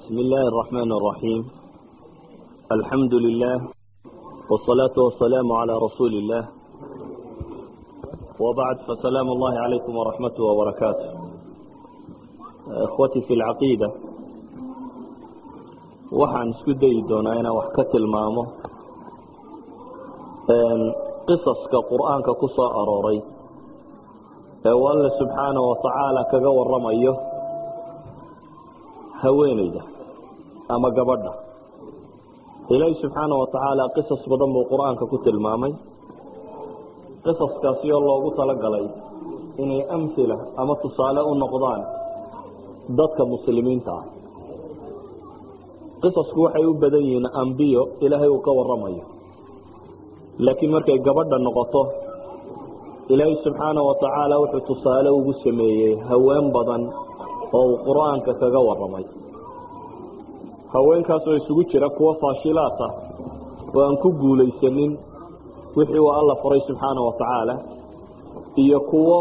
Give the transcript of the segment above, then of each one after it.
بسم الله الرحمن الرحيم الحمد لله والصلاة والسلام على رسول الله وبعد فسلام الله عليكم ورحمته وبركاته اخوتي في العقيدة waxaan isku dayi doonaa inaan wax ka tilmaamo qisaska qur-aanka ku soo arooray ee uu alle subxaana wa tacaala kaga waramayo haweeneyda ama gabadha ilaahi subxaana wa tacaala qisas badan buu qur-aanka ku tilmaamay qisaskaasi oo loogu talagalay inay amhila ama tusaale u noqdaan dadka muslimiinta ah qisasku waxay u badan yihiin ambiyo ilaahay uu ka waramayo laakiin markay gabadha noqoto ilaahay subxaana wa tacaala wuxuu tusaale ugu sameeyey haween badan oo uu qur-aanka kaga waramay haweenkaasoo isugu jira kuwo faashilaat ah oo aan ku guulaysanin wixii uu alla faray subxaana wa tacaala iyo kuwo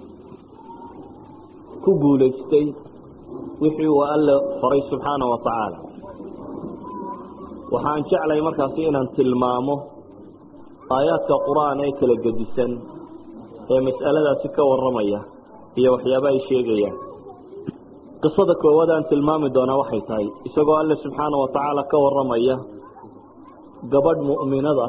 ku guulaystay wixii uu alla faray subxaana wa tacaala waxaan jeclay markaasi inaan tilmaamo aayaadka qur-aan ee kala gedisan ee mas'aladaasi ka warramaya iyo waxyaaba ay sheegayaan qisada koowaad aan tilmaami doonaa waxay tahay isagoo alle subxaana wa tacaala ka warramaya gabadh mu'minada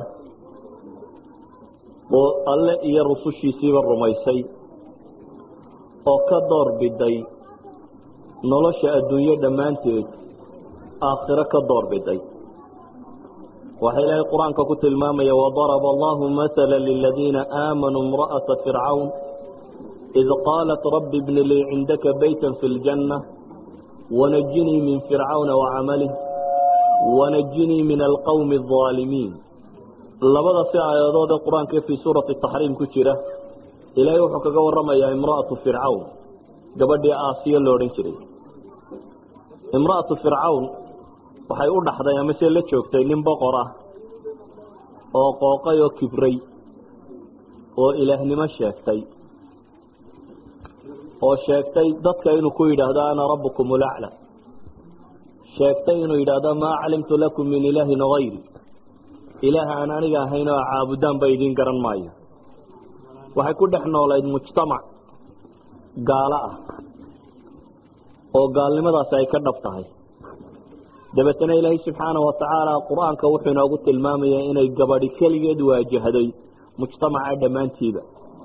oo alle iyo rusushiisiiba rumaysay oo ka door biday nolosha adduunyo dhammaanteed aakhiro ka door biday waxaa ilaahay qur-aanka ku tilmaamaya wadaraba allahu maala liladiina aamanuu imra'ata fircawn id qaalat rabbi bni lii cindaka bayta fi ljanna wanajinii min fircawna wacamalih wanajinii min alqowmi alظaalimiin labada si aayadood ee qur-aanka fii suurati taxriim ku jira ilaahay wuxuu kaga waramayaa imra'atu fircawn gabadhii aasiya lo odhan jiray imra'atu fircawn waxay u dhaxday amase la joogtay nin boqor ah oo qooqay oo kibray oo ilaahnimo sheegtay oo sheegtay dadka inuu ku yidhaahdo ana rabbukum ulacla sheegtay inuu yidhaahdo maa calimtu lakum min ilaahin hayri ilaah aan aniga ahayn oo caabudaan ba idiin garan maayo waxay ku dhex noolayd mujtamac gaalo ah oo gaalnimadaasi ay ka dhab tahay dabeetana ilaahay subxaana wa tacaala qur-aanka wuxuu inoogu tilmaamaya inay gabadhi keligeed waajahday mujtamaca dhammaantiiba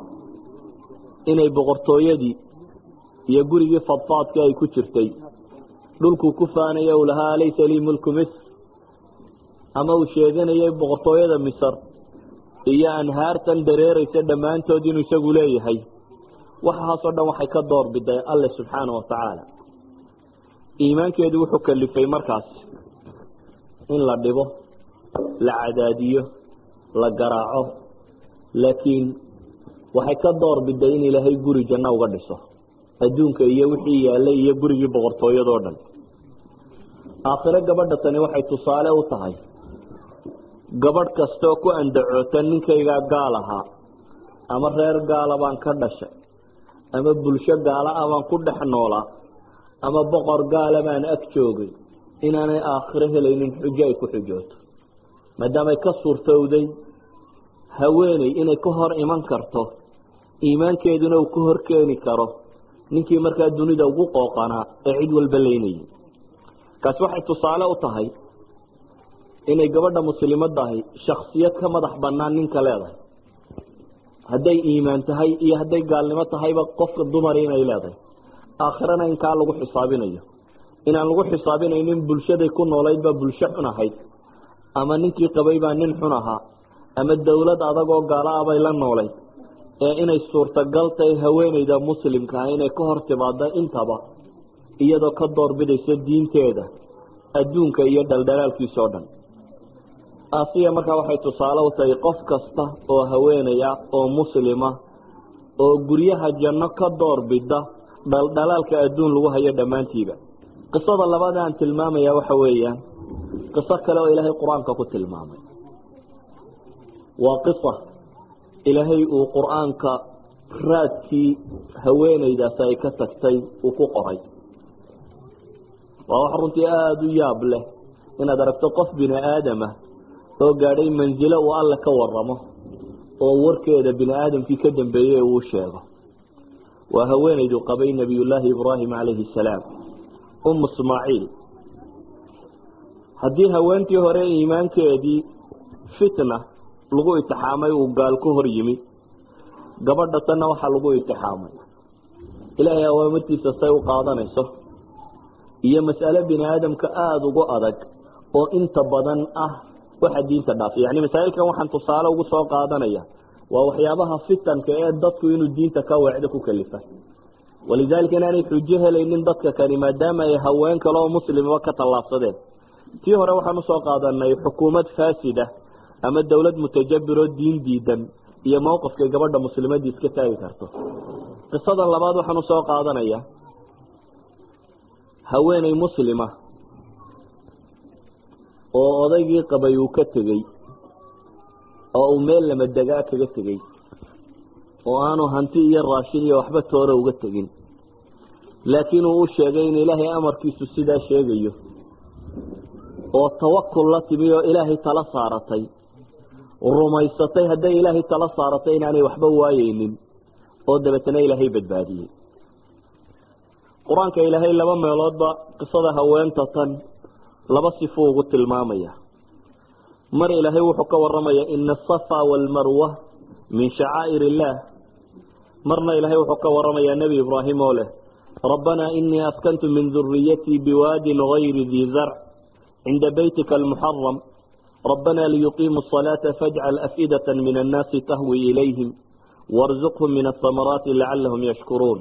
inay boqortooyadii iyo gurigii fadfaadkii ay ku jirtay dhulkuu ku faanaya uu lahaa alaysa lii mulku misr ama uu sheeganayay boqortooyada misr iyo anhaartan dareeraysa dhammaantood inuu isagu leeyahay waxaasoo dhan waxay ka door biday alle subxaana wa tacaala iimaankeedu wuxuu kalifay markaas in la dhibo la cadaadiyo la garaaco laakiin waxay ka door biday in ilaahay guri janno uga dhiso adduunka iyo wixii yaallay iyo gurigii boqortooyadoo dhan aakhiro gabadha tani waxay tusaale u tahay gabadh kastaoo ku andacoota ninkaygaa gaal ahaa ama reer gaala baan ka dhashay ama bulsho gaala ah baan ku dhex noolaa ama boqor gaala baan ag joogay inaanay aakhiro helaynin xujo ay ku xujooto maadaamay ka suurtowday haweeney inay ka hor iman karto iimaankeeduna uu ka hor keeni karo ninkii markaa dunida ugu qooqanaa ee cid walba leynayay kaasi waxay tusaale u tahay inay gabadha muslimadahi shaksiyad ka madax banaan ninka leedahay hadday iimaan tahay iyo hadday gaalnimo tahayba qofka dumari inay leedahay aakhirana inkaa lagu xisaabinayo inaan lagu xisaabinaynin bulshaday ku noolayd baa bulsho xun ahayd ama ninkii qabay baa nin xun ahaa ama dowlad adagoo gaala ah bay la noolayd ee inay suurtagal tahay haweeneyda muslimka ah inay ka hor timaado intaba iyadoo ka doorbidaysa diinteeda adduunka iyo dhaldhalaalkiisa o dhan asiya markaa waxay tusaale u tahay qof kasta oo haweenaya oo muslima oo guryaha janno ka doorbida dhaldhalaalka adduun lagu hayo dhammaantiiba qisada labaad aan tilmaamaya waxa weeyaan qiso kale oo ilaahay qur-aanka ku tilmaamay waa qisa ilaahay uu qur-aanka raadkii haweeneydaasi ay ka tagtay uu ku qoray waa wax runtii aada u yaab leh inaad aragto qof bini aadama oo gaadhay mansilo uu alle ka waramo oo warkeeda bini aadamkii ka dambeeyey uu sheego waa haweenaydu qabay nebiyullaahi ibraahim calayhi salaam um ismaaciil haddii haweentii hore iimaankeedii fitna lagu itixaamay uu gaal ku hor yimi gabadha tanna waxaa lagu itixaamay ilaahay awaamirtiisa say u qaadanayso iyo mas'alo bini aadamka aada ugu adag oo inta badan ah waxa diinta dhaafiy yani masaa'ilkan waxaan tusaale ugu soo qaadanaya waa waxyaabaha fitanka ee dadku inuu diinta ka weecdo ku kalifa walidaalika inaanay xujo helaynin dadka kani maadaama ay haween kale oo muslimaba ka tallaabsadeen tii hore waxaan usoo qaadanay xukuumad faasida ama dowlad mutajabiroo diin diidan iyo mowqifkay gabadha muslimadii iska taagi karto qisada labaad waxaan usoo qaadanaya haweeney muslima oo odaygii qabay uu ka tegey oo uu meel lama degaa kaga tegey oo aanu hanti iyo raashin iyo waxba toora uga tegin laakiin uu u sheegay in ilaahay amarkiisu sidaa sheegayo oo tawakul la timi oo ilaahay tala saaratay rumaysatay hadday ilaahay tala saaratay inaanay waxba waayeynin oo dabeetana ilaahay badbaadiyey qur-aanka ilaahay laba meeloodba qisada haweenta tan laba sifo ugu tilmaamaya mar ilaahay wuxuu ka waramaya ina asafa waalmarwa min shacaa'ir illaah marna ilaahay wuxuu ka waramayaa nebi ibraahim oo leh rabbanaa inii askantu min duriyatii biwaadin gayri dii zarc cinda beytika almuxaram rabbanaa liyuqiimuu asalaata fajcal afidata min annaasi tahwi ilayhim warzuqhum min asamaraati lacalahum yashkuruun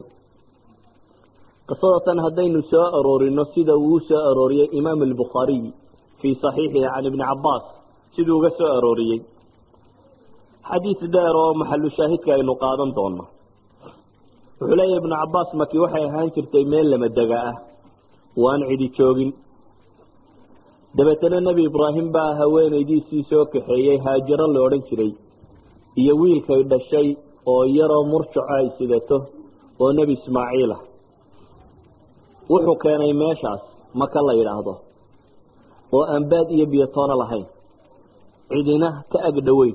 qisada tan haddaynu soo aroorino sida uu u soo arooriyey imaam albukhaariy fii saxiixihi can ibni cabaas siduu uga soo arooriyey xadiis dheer oo maxalu shaahidka aynu qaadan doono wuxuu leeyahy ibnu cabaas maki waxay ahaan jirtay meel lama dega ah waan cidi joogin dabeetana nebi ibraahim baa haweenaydiisii soo kaxeeyey haajiro la odhan jiray iyo wiilkay dhashay oo yaroo murjaco ay sidato oo nebi ismaaciil ah wuxuu keenay meeshaas maka la yidhaahdo oo aan baad iyo biyotoono lahayn cidina ka ag dhoweyn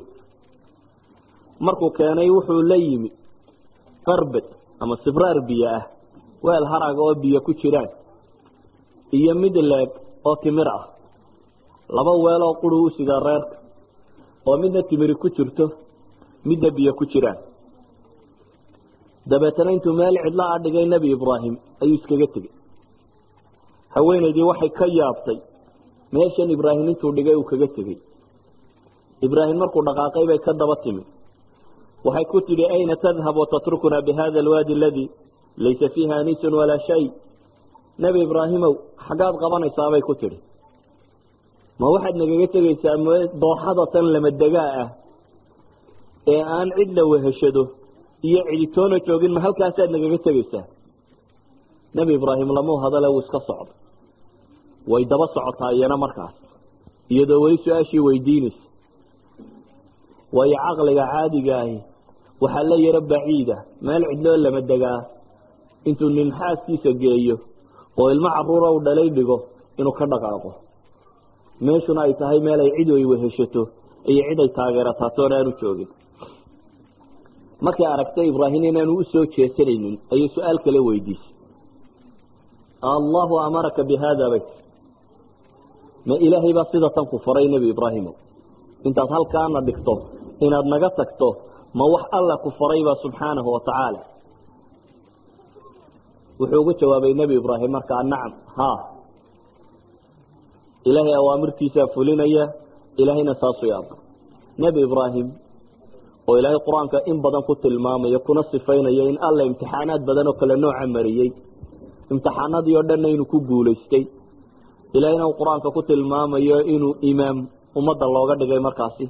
markuu keenay wuxuu la yimi qarbad ama sibraar biyo ah weel haraga oo biyo ku jiraan iyo mid leeg oo timir ah laba weel oo quri u sidaa reerka oo midna timiri ku jirto midna biyo ku jiraan dabeetana intuu meel cidla a dhigay nebi ibraahim ayuu iskaga tegey haweenaydii waxay ka yaabtay meeshan ibraahim intuu dhigay uu kaga tegey ibraahim markuu dhaqaaqay bay ka daba timi waxay ku tidhi ayna tadhab watatrukuna bihada alwaadi aladi laysa fiiha anisun walaa shay nebi ibraahimow xaggaad qabanaysaa bay ku tidhi ma waxaad nagaga tegaysaa dooxada tan lama degaa ah ee aan cid la weheshado iyo ciditoona joogin ma halkaasaad nagaga tegaysaa nebi ibraahim lamuu hadale wuu iska socdo way daba socotaa iyana markaas iyadoo weli su-aashii weydiinaysa waayo caqliga caadiga ahi waxaa la yaro baciida meel cidloo lama degaa intuu nin xaaskiisa geeyo oo ilmo caruura u dhalay dhigo inuu ka dhaqaaqo meeshuna ay tahay meel ay cid ay weheshato iyo cid ay taageerataa toona aanu joogin markay aragtay ibraahim inaanu usoo jeesanaynin ayay su-aal kale weydiisay allahu amaraka bi haada bay tii ma ilaahay baa sida tan ku faray nebi ibraahimo intaad halkaana dhigto inaad naga tagto ma wax alla ku farayba subxaanahu watacaala wuxuu ugu jawaabay nebi ibraahim markaa nacam ha ilaahay awaamirtiisaa fulinaya ilaahayna saasuu yaaba nebi ibraahim oo ilaahay qur-aanka in badan ku tilmaamaya kuna sifaynaya in alla imtixaanaad badan oo kale nooca mariyey imtixaanadii oo dhanna inuu ku guulaystay ilaahayna uu qur-aanka ku tilmaamayo inuu imaam ummadda looga dhigay markaasi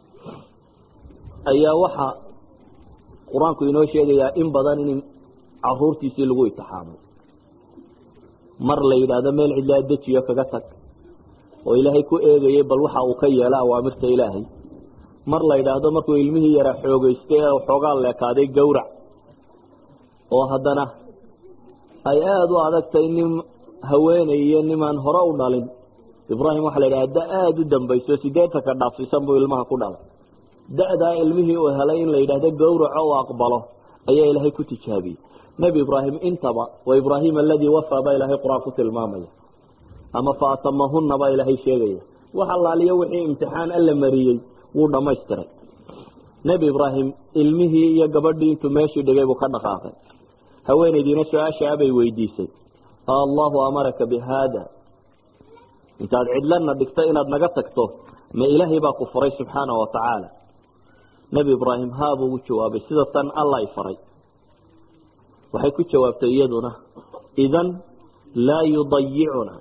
ayaa waxa qur-aanku inoo sheegayaa in badan in caruurtiisii lagu itixaamay mar la yidhaahdo meel cidlaa dejiyo kaga tag oo ilaahay ku eegayay bal waxa uu ka yeela awaamirta ilaahay mar la yidhaahdo markuu ilmihii yaraa xoogeystay ee xoogaa leekaaday gowrac oo haddana ay aada u adagtay nin haweeney iyo nimaan hore u dhalin ibraahim waxaa la yidhaha da aada u dambayso sideetanka dhaafsiisan buu ilmaha ku dhalay da-daa ilmihii uu helay in la yidhaahdo gawraco u aqbalo ayaa ilaahay ku tijaabiyey nebi ibraahim intaba wa ibraahim aladii wafaa baa ilaahay qur-aan ku tilmaamaya ama fa atamahuna baa ilaahay sheegaya wax allaaliyo wixii imtixaan alla mariyey wuu dhamaystiray nebi ibraahim ilmihii iyo gabadhii intuu meeshii dhigay buu ka dhaqaaqay haweenaydiina su-aasha abay weydiisay allahu amaraka bi haada intaad cidlana dhigta inaad naga tagto ma ilaahay baa ku faray subxaana wa tacaala nebi ibraahim haabuu ugu jawaabay sida tan alla i faray waxay ku jawaabtay iyaduna idan laa yudayicuna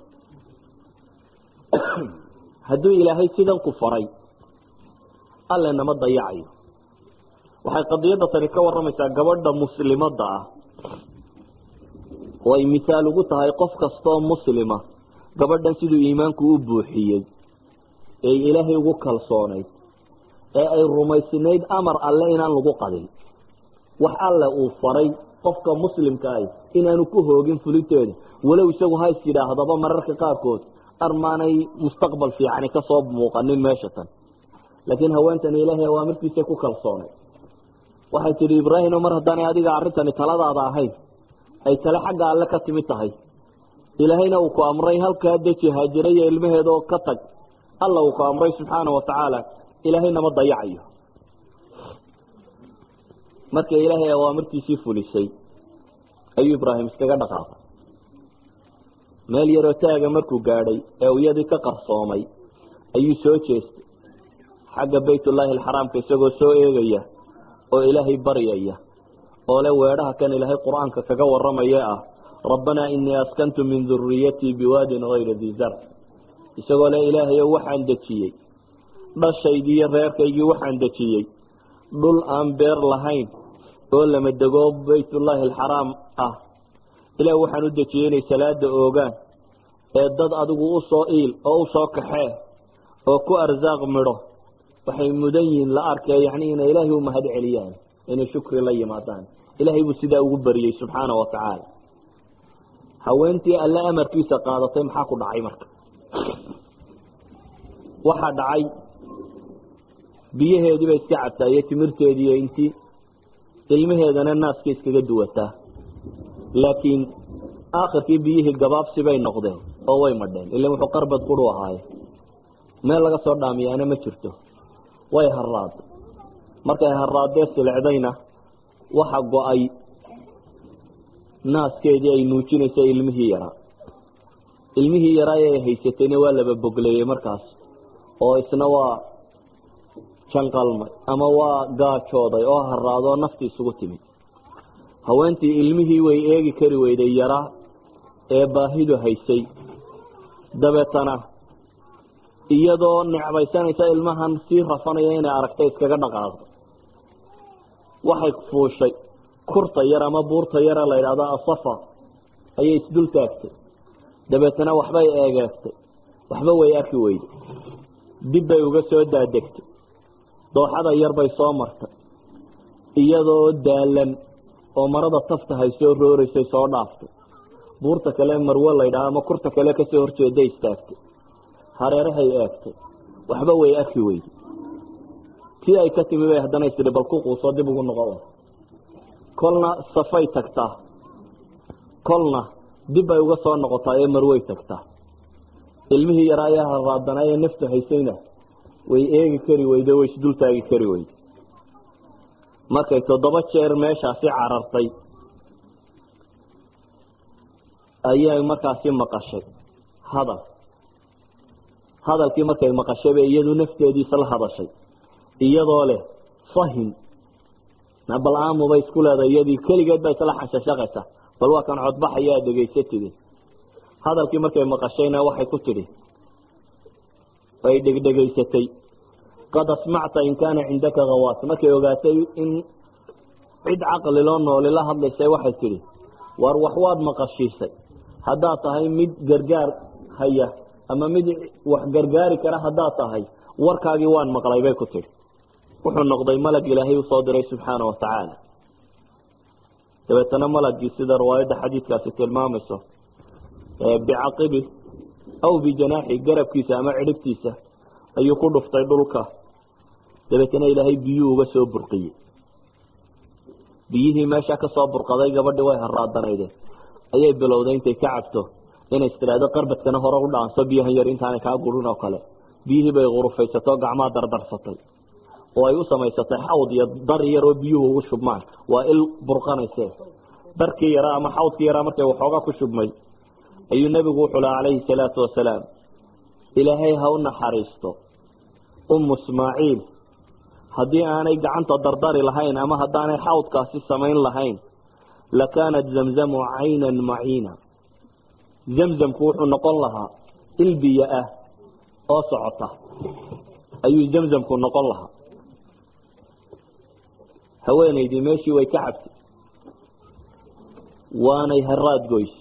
hadduu ilaahay sidan ku faray alle nama dayacayo waxay qadiyadda tani ka waramaysaa gabadha muslimadda ah oo ay misaal ugu tahay qof kastoo muslima gabadhan siduu iimaanku u buuxiyey ee ilaahay ugu kalsoonayd ee ay rumaysnayd amar alle inaan lagu qadin wax alle uu faray qofka muslimka ah inaanu ku hoogin fulinteeda walow isagu ha is yidhaahdaba mararka qaarkood armaanay mustaqbal fiicani kasoo muuqanin meesha tan laakiin haweentani ilaahay awaamirtiisa ku kalsoonay waxay tidhi ibraahimo mar haddaanay adiga arrintani taladaada ahayn ay tale xagga alle ka timid tahay ilaahayna uu ku amray halkaa deji haajira iyo ilmaheeda oo ka tag alla uu ku amray subxaana wa tacaala ilaahay nama dayacayo marka ilaahay awaamirtiisii fulisay ayuu ibraahim iskaga dhaqaaqay meel yaroo taaga markuu gaadhay ee iyadii ka qarsoomay ayuu soo jeestay xagga baytullaahi alxaraamka isagoo soo eegaya oo ilaahay baryaya oo le weedhaha kan ilaahay qur-aanka kaga waramaya ah rabbanaa inii askantu min duriyatii biwaadin hayri dii zar isagoo le ilaahayo waxaan dejiyey dhashaydii iyo reerkaygii waxaan dejiyey dhul aan beer lahayn oo lama dego baytullaahi alxaraam ah ilaah waxaan u dejiyey inay salaada oogaan ee dad adigu usoo iil oo usoo kaxee oo ku arsaaq midho waxay mudan yihiin la arkee yani inay ilaahay u mahad celiyaan inay shukri la yimaadaan ilaahay buu sidaa ugu bariyey subxaana wa tacaala haweentii alle amarkiisa qaadatay maxaa ku dhacay marka waxaa dhacay biyaheediiba iska cabtaa iyo timirteediiyo intii ilmaheedana naaska iskaga duwataa laakiin aakhirkii biyihii gabaabsi bay noqdeen oo way madheen ila wuxuu qarbad quru ahaaye meel laga soo dhaamiyaana ma jirto way haraad markay haraadee silecdayna waxa go-ay naaskeedii ay nuujinaysa ilmihii yaraa ilmihii yaraa ee haysatayna waa laba bogleeyey markaas oo isna waa janqalmay ama waa gaajooday oo haraadoo nafti isugu timid haweentii ilmihii way eegi kari weyday yaraa ee baahidu haysay dabeetana iyadoo necbaysanaysa ilmahan sii rafanaya inay aragtay iskaga dhaqaaqdo waxay fuushay kurta yar ama buurta yara la yidhahdo asafa ayay isdul taagtay dabeetana waxbay eegeegtay waxba way arki weyday dib bay uga soo daadegtay dooxada yar bay soo martay iyadoo daalan oo marada tafta haysoo rooreysay soo dhaaftay buurta kale marwe laydhaha ama kurta kale kasoo horjeeday istaagtay hareerahay eegtay waxba way arki weyday tii ay ka timi bay haddana istiri bal ku quusoo dib ugu noqo kolna safay tagtaa kolna dib bay uga soo noqotaa ee marwey tagtaa ilmihii yaraa ayaa haraadanaa ee naftu haysayna way eegi kari weyde way isdul taagi kari weyde markay toddoba jeer meeshaasi carartay ayay markaasi maqashay hadal hadalkii markay maqashayba iyadu nafteediisa la hadashay iyadoo leh fahim bal aamubay isku leedahay iyadii keligeed ba isla xanshashaqaysa bal waa kan codbaxayaa dhegaysatidi hadalkii markay maqashayna waxay ku tidhi ay dhegdhegaysatay qad asmacta in kaana cindaka hawaas markay ogaatay in cid caqli loo nooli la hadlaysay waxay tidhi war wax waad maqashiisay haddaad tahay mid gargaar haya ama mid wax gargaari kara haddaad tahay warkaagii waan maqlay bay ku tidhi wuxuu noqday malag ilaahay usoo diray subxaana wa tacaala dabeetana malagii sida riwaayadda xadiidkaasi tilmaamayso bicaqibi aw bijanaaxi garabkiisa ama cidhibtiisa ayuu ku dhuftay dhulka dabeetana ilaahay biyuu uga soo burqiyey biyihii meesha kasoo burqaday gabadhii way haraadanaydeen ayay bilowday intay ka cabto inay istiraado qarbadkana hore u dhaanso biyahan yar intaanay kaa gurin oo kale biyihii bay qurufaysatoo gacmaha dardarsatay oo ay u samaysatay xawd iyo dar yar oo biyuhu ugu shubmaan waa il burqanayse darkii yaraa ama xawdkii yaraa markay waxoogaa ku shubmay ayuu nebigu wuxuu laha calayhi salaatu wasalaam ilaahay ha u naxariisto ummu ismaaciil haddii aanay gacanta dardari lahayn ama haddaanay xawdkaasi samayn lahayn lakaanat zamzamu caynan maciina zamzamku wuxuu noqon lahaa il biyo ah oo socota ayuu zamzamku noqon lahaa haweenaydii meeshii way ka cabtay waanay haraad goyse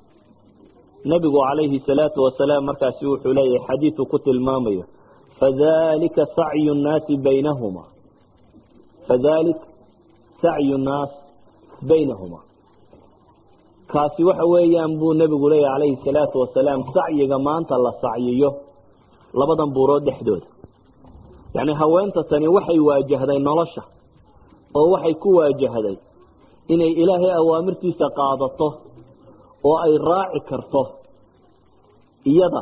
nebigu calayhi salaatu wasalaam markaasi wuxuu leeyahay xadiidu ku tilmaamayo fadalika sacyu nnaasi baynahuma fadalik sacyu nnaas baynahuma kaasi waxa weeyaan buu nebigu leeyahy calayhi salaatu wasalaam sacyiga maanta la sacyiyo labadan buurood dhexdooda yacni haweenta tani waxay waajahday nolosha oo waxay ku waajahday inay ilaahay awaamirtiisa qaadato oo ay raaci karto iyada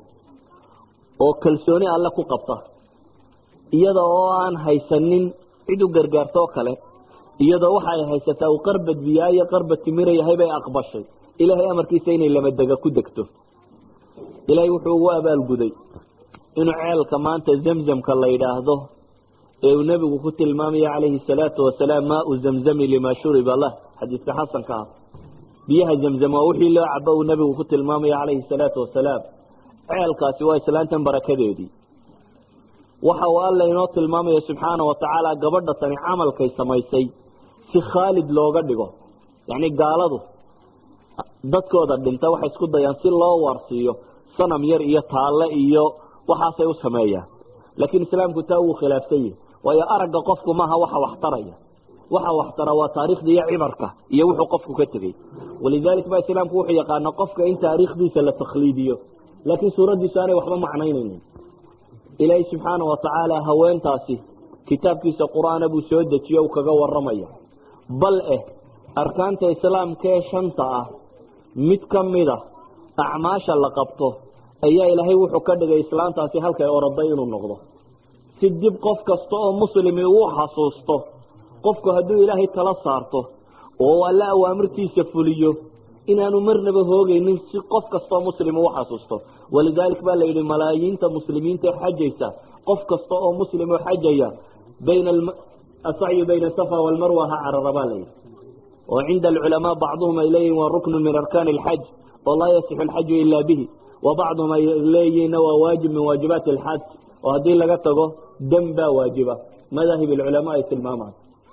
oo kalsooni alle ku qabta iyada oo aan haysanin cid u gargaartoo kale iyadoo waxa ay haysataa uu qarbad biyaa iyo qarbad timira yahay bay aqbashay ilaahay amarkiisa inay lamadega ku degto ilaahay wuxuu ugu abaalguday inuu ceelka maanta zamzamka la yidhaahdo ee uu nebigu ku tilmaamaya calayhi salaatu wasalaam maau zamzami limaa shuriba lah xadiiska xasanka ah biyaha zamzam waa wixii loo cabo uu nebigu ku tilmaamaya calayhi salaatu wasalaam ceelkaasi waa islaantan barakadeedii waxa uu alla inoo tilmaamaya subxaana watacaala gabadha tani camalkay samaysay si khaalid looga dhigo yacni gaaladu dadkooda dhinta waxay isku dayaan si loo waarsiiyo sanam yar iyo taalle iyo waxaasay u sameeyaan laakiin islaamku taa wuu khilaafsan yahi waayo aragga qofku maaha waxa wax taraya waxa wax tara waa taariikhda iyo cibarka iyo wuxuu qofku ka tegey walidalik ba islaamku wuxuu yaqaana qofka in taariikhdiisa la takhliidiyo laakiin suuraddiisu aanay waxba macnaynaynin ilaahay subxaana watacaala haweentaasi kitaabkiisa qur-aana buu soo dejiye u kaga waramaya bal eh arkaanta islaamka ee shanta ah mid ka mida acmaasha la qabto ayaa ilaahay wuxuu ka dhigay islaantaasi halkay oroday inuu noqdo si dib qof kasta oo muslimi uu xasuusto qofku hadduu ilaahay tala saarto oo alle awaamirtiisa fuliyo inaanu marnaba hoogeynin si qof kastoo muslim uu xasuusto walidalik baa la yidhi malaayiinta muslimiinta xajaysa qof kasta oo muslim oo xajaya bayna asacyu bayna safa walmarwa ha carara baa layidhi oo cinda alculamaa bacduhum ay leeyihin waa ruknu min arkaani alxaj oo laa yasixu alxaju ila bihi wa bacduhum ay leeyihinna waa waajib min waajibaati alxaj oo haddii laga tago dam baa waajiba madaahib alculamaa ay tilmaamaan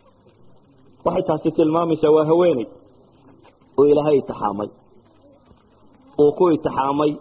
waxay taasi tilmaamaysaa waa haweeney uu ilaahay itixaamay uu ku itixaamay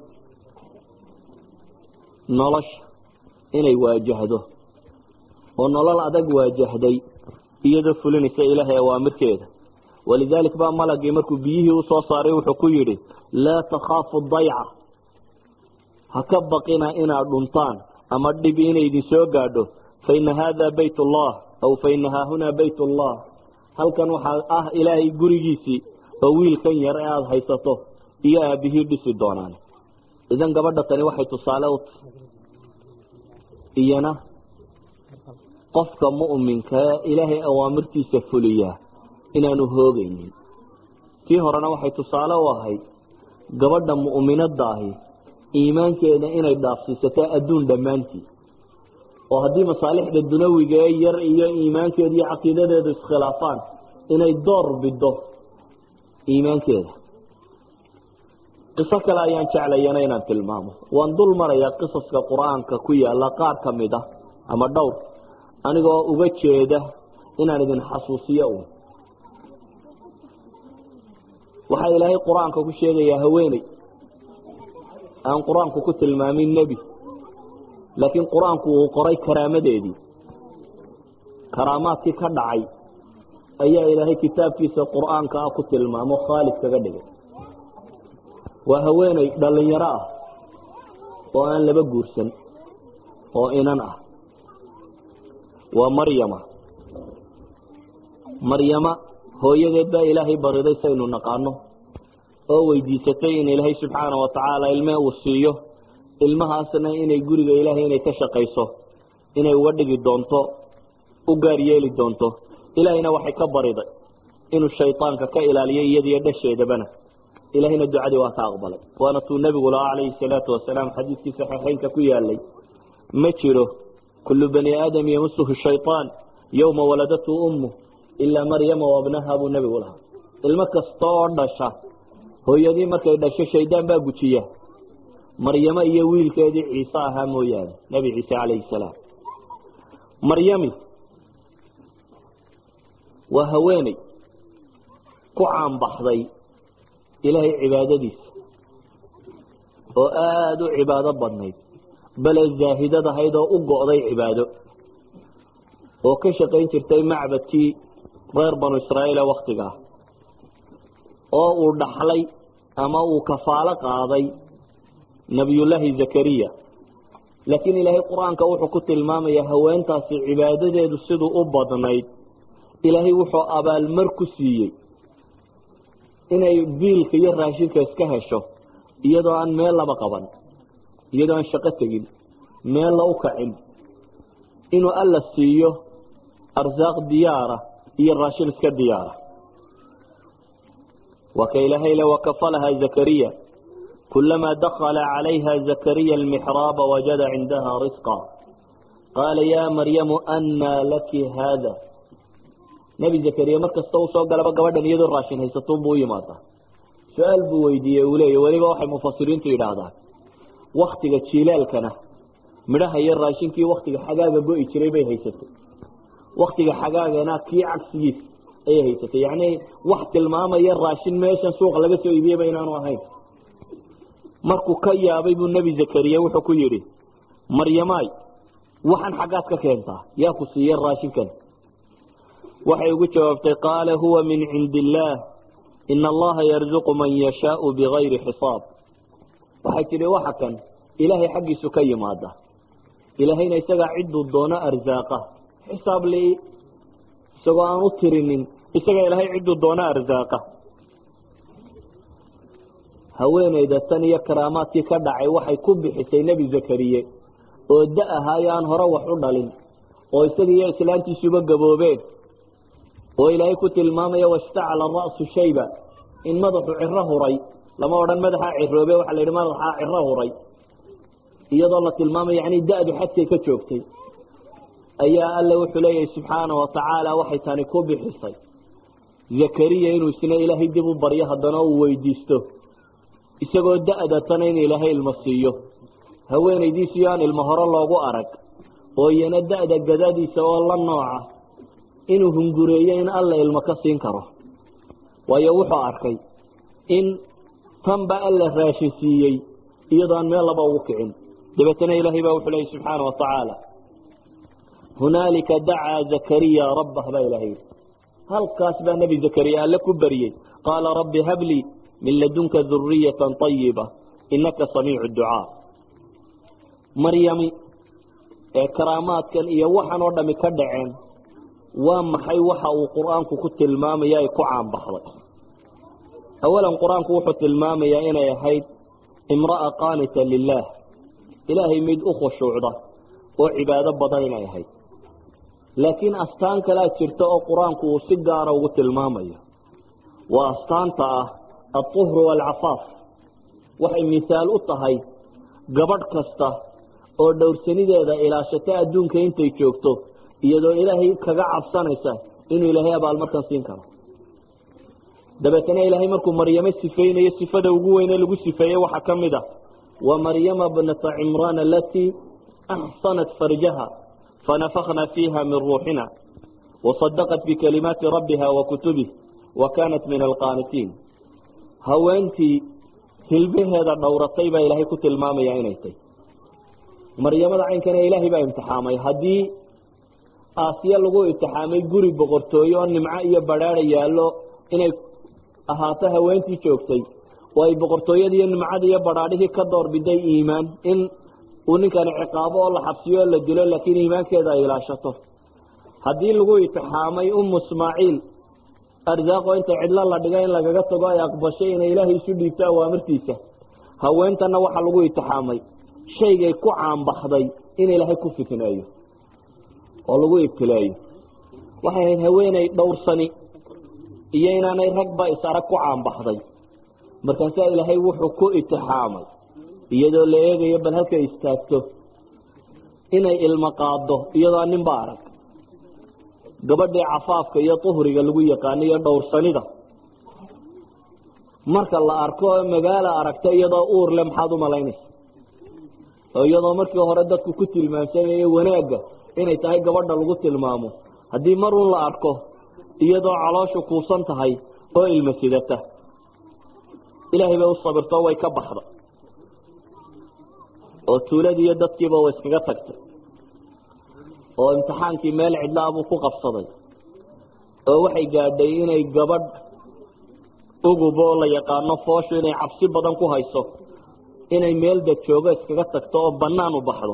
nolosha inay waajahdo oo nolol adag waajahday iyadoo fulinaysa ilaahay awaamirkeeda walidalik baa malagii markuu biyihii usoo saaray wuxuu ku yidhi laa takhaafu dayca ha ka baqina inaad dhuntaan ama dhib inay idin soo gaadho fa ina haada bayt ullah aw fa ina haahunaa bayt ullah halkan waxaa ah ilaahay gurigiisii oo wiilkan yar ee aada haysato iyo aabihii dhisi doonaan idan gabadha tani waxay tusaale u tahay iyana qofka mu'minka ee ilaahay awaamirtiisa fuliyaa inaanu hoogeynin tii horena waxay tusaale u ahayd gabadha mu'minada ahi iimaankeeda inay dhaafsiisato adduun dhammaantii oo haddii masaalixda dunawiga ee yar iyo iimaankeeda iyo caqiidadeedu iskhilaafaan inay door bido iimaankeeda qiso kale ayaan jeclayana inaan tilmaamo waan dul marayaa qisaska qur-aanka ku yaala qaar ka mid a ama dhowr anigoo uga jeeda inaan idin xasuusiyo un waxaa ilaahay qur-aanka ku sheegayaa haweeney aan qur-aanku ku tilmaamin nebi laakiin qur-aanku uu qoray karaamadeedii karaamaadkii ka dhacay ayaa ilaahay kitaabkiisa qur-aanka ah ku tilmaamo khaalid kaga dhigay waa haweeney dhalinyaro ah oo aan laba guursan oo inan ah waa maryama maryama hooyadeed baa ilaahay bariday saynu naqaano oo weydiisatay in ilaahay subxaana wa tacaala ilme uu siiyo ilmahaasna inay guriga ilaahay inay ka shaqayso inay uga dhigi doonto u gaar yeeli doonto ilaahayna waxay ka bariday inuu shaydaanka ka ilaaliyo iyadiyo dhasheedabana ilaahayna ducadii waa ka aqbalay waana tuu nebigu lahaa calayhi salaatu wasalaam xadiidkii saxiixeynka ku yaalay ma jiro kullu bani aadam yamusuhu shayطaan yowma waladatu ummu ilaa maryama wabnaha buu nebigu lahaa ilmo kasta oo dhasha hooyadii markay dhasho shaydaan baa gujiya maryamo iyo wiilkeedii ciise ahaa mooyaane nebi ciise calayhi salaam maryami waa haweeney ku caanbaxday ilaahay cibaadadiisa oo aada u cibaado badnayd bale zaahidad ahayd oo u go'day cibaado oo ka shaqayn jirtay macbadkii reer banu israa'iila waktigaa oo uu dhaxlay ama uu kafaalo qaaday nebiyullaahi zakariya laakiin ilaahay qur-aanka wuxuu ku tilmaamayaa haweentaasi cibaadadeedu siduu u badnayd ilaahay wuxuu abaalmar ku siiyey inay biilka iyo raashinka iska hesho iyadoo aan meel laba qaban iyadoo aan shaqo tegin meella u kacin inuu alla siiyo arsaaq diyaara iyo raashin iska diyaara waa ka ilaahay le wakafalaha zakariya kulamaa dakala calayha zakariya almixraaba wajada cindaha risqa qaala ya maryamu annaa laki haada nebi zakariya mar kasta uu soo galaba gabadhan iyadoo raashin haysato buu u yimaadaa su-aal buu weydiiyey uu leeya weliba waxay mufasiriintu yidhaahdaan waktiga jilaalkana midhaha iyo raashinkii waktiga xagaaga go-i jiray bay haysatay waktiga xagaagana kii cagsigiis ayay haysatay yacni wax tilmaamaya raashin meeshan suuqa laga soo iibiyeyba inaanu ahayn markuu ka yaabay buu nebi zakariya wuxuu ku yidhi maryamaay waxaan xaggaad ka keentaa yaa ku siiya raashinkan waxay ugu jawaabtay qaala huwa min cindi illaah ina allaha yarzuqu man yashaau bigayri xisaab waxay tidhi waxa kan ilaahay xaggiisu ka yimaada ilaahayna isagaa cidduu doono arsaaqa xisaab li isagoo aan u tirinin isagaa ilaahay cidduu doono arsaaqa haweeneyda tan iyo karaamaadkii ka dhacay waxay ku bixisay nebi zakariye oo da ahaayo aan hore wax u dhalin oo isaga iyo islaantiisuba gaboobeen oo ilaahay ku tilmaamaya wastacala ra'su shayba in madaxu ciro huray lama odhan madaxaa ciroobe waxaa la yidhi madaxaa ciro huray iyadoo la tilmaamaya yani da-du xadkay ka joogtay ayaa alla wuxuu leeyahay subxaana wa tacaala waxay tani ku bixisay zakariya inuu isna ilaahay dib u baryo haddana uu weydiisto isagoo da-datana in ilaahay ilmo siiyo haweenaydiisiyo aan ilmo hore loogu arag oo iyana da-da gadadiisa oo la nooca inuu hungureeyo in alla ilmo ka siin karo waayo wuxuu arkay in tanba alla raashin siiyey iyadoo aan meel laba ugu kicin dabeetana ilaahay baa wuxuu leeyay subxaana wa tacaala hunaalika dacaa zakariya rabbah baa ilahay yidhi halkaas baa nebi zakariya alle ku baryey qaala rabbi hablii min ladunka duriyatan ayiba inaka samiicu ducaa maryami ee karaamaadkan iyo waxan oo dhami ka dhaceen waa maxay waxa uu qur-aanku ku tilmaamaya ay ku caanbaxday awalan qur-aanku wuxuu tilmaamayaa inay ahayd imra'a qaanita lilaah ilaahay mid u khushuucda oo cibaado badan inay ahayd laakiin astaan kalea jirta oo qur-aanku uu si gaara ugu tilmaamayo waa astaanta ah alطuhru waalcafaaf waxay misaal u tahay gabadh kasta oo dhowrsanideeda ilaashata adduunka intay joogto iyadoo ilaahay kaga cabsanaysa inuu ilaahay abaalmarkan siin karo dabeetana ilaahay markuu maryamo sifeynayo sifada ugu weyne lagu sifeeyey waxaa ka mid a wa maryama bnata cimraan alatii axsanat farjaha fanafakna fiiha min ruuxina wasadaqat bikalimaati rabbiha wa kutubih wa kaanat min alqaanitiin haweentii hilbaheeda dhowratay baa ilaahay ku tilmaamaya inay tay maryamada caynkana ilaahay baa imtixaamay haddii aasiya lagu imtixaamay guri boqortooyo oo nimco iyo badhaada yaallo inay ahaato haweentii joogtay oo ay boqortooyadii iyo nimcadii iyo badhaadhihii ka doorbiday iimaan in uu ninkani ciqaabo oo la xabsiyo oo la dilo laakiin iimaankeeda ay ilaashato haddii lagu itixaamay umu ismaaciil arsaaqoo inta cidlo la dhiga in lagaga tago ay aqbashay inay ilaahay isu dhiibto awaamirtiisa haweentanna waxaa lagu itixaamay shaygay ku caanbaxday in ilaahay ku fitneeyo oo lagu ibtileeyo waxay ahayd haweeney dhowrsani iyo inaanay ragba is arag ku caanbaxday markaasaa ilaahay wuxuu ku itixaamay iyadoo la eegayo bal halkay istaagto inay ilmo qaado iyadoo ninba arag gabadhii cafaafka iyo tuhriga lagu yaqaano iyo dhowrsanida marka la arko magaala aragta iyadoo uur le maxaad umalaynaysa oo iyadoo markii hore dadku ku tilmaamsanaya wanaagga inay tahay gabadha lagu tilmaamo haddii mar un la arko iyadoo calooshu kuusan tahay oo ilma sidata ilaahay bay u sabirto way ka baxda oo tuuladii iyo dadkiiba way iskaga tagtay oo imtixaankii meel cidlaabuu ku qabsaday oo waxay gaadhay inay gabadh ugubo la yaqaano fooshu inay cabsi badan ku hayso inay meel dad joogo iskaga tagto oo banaan u baxdo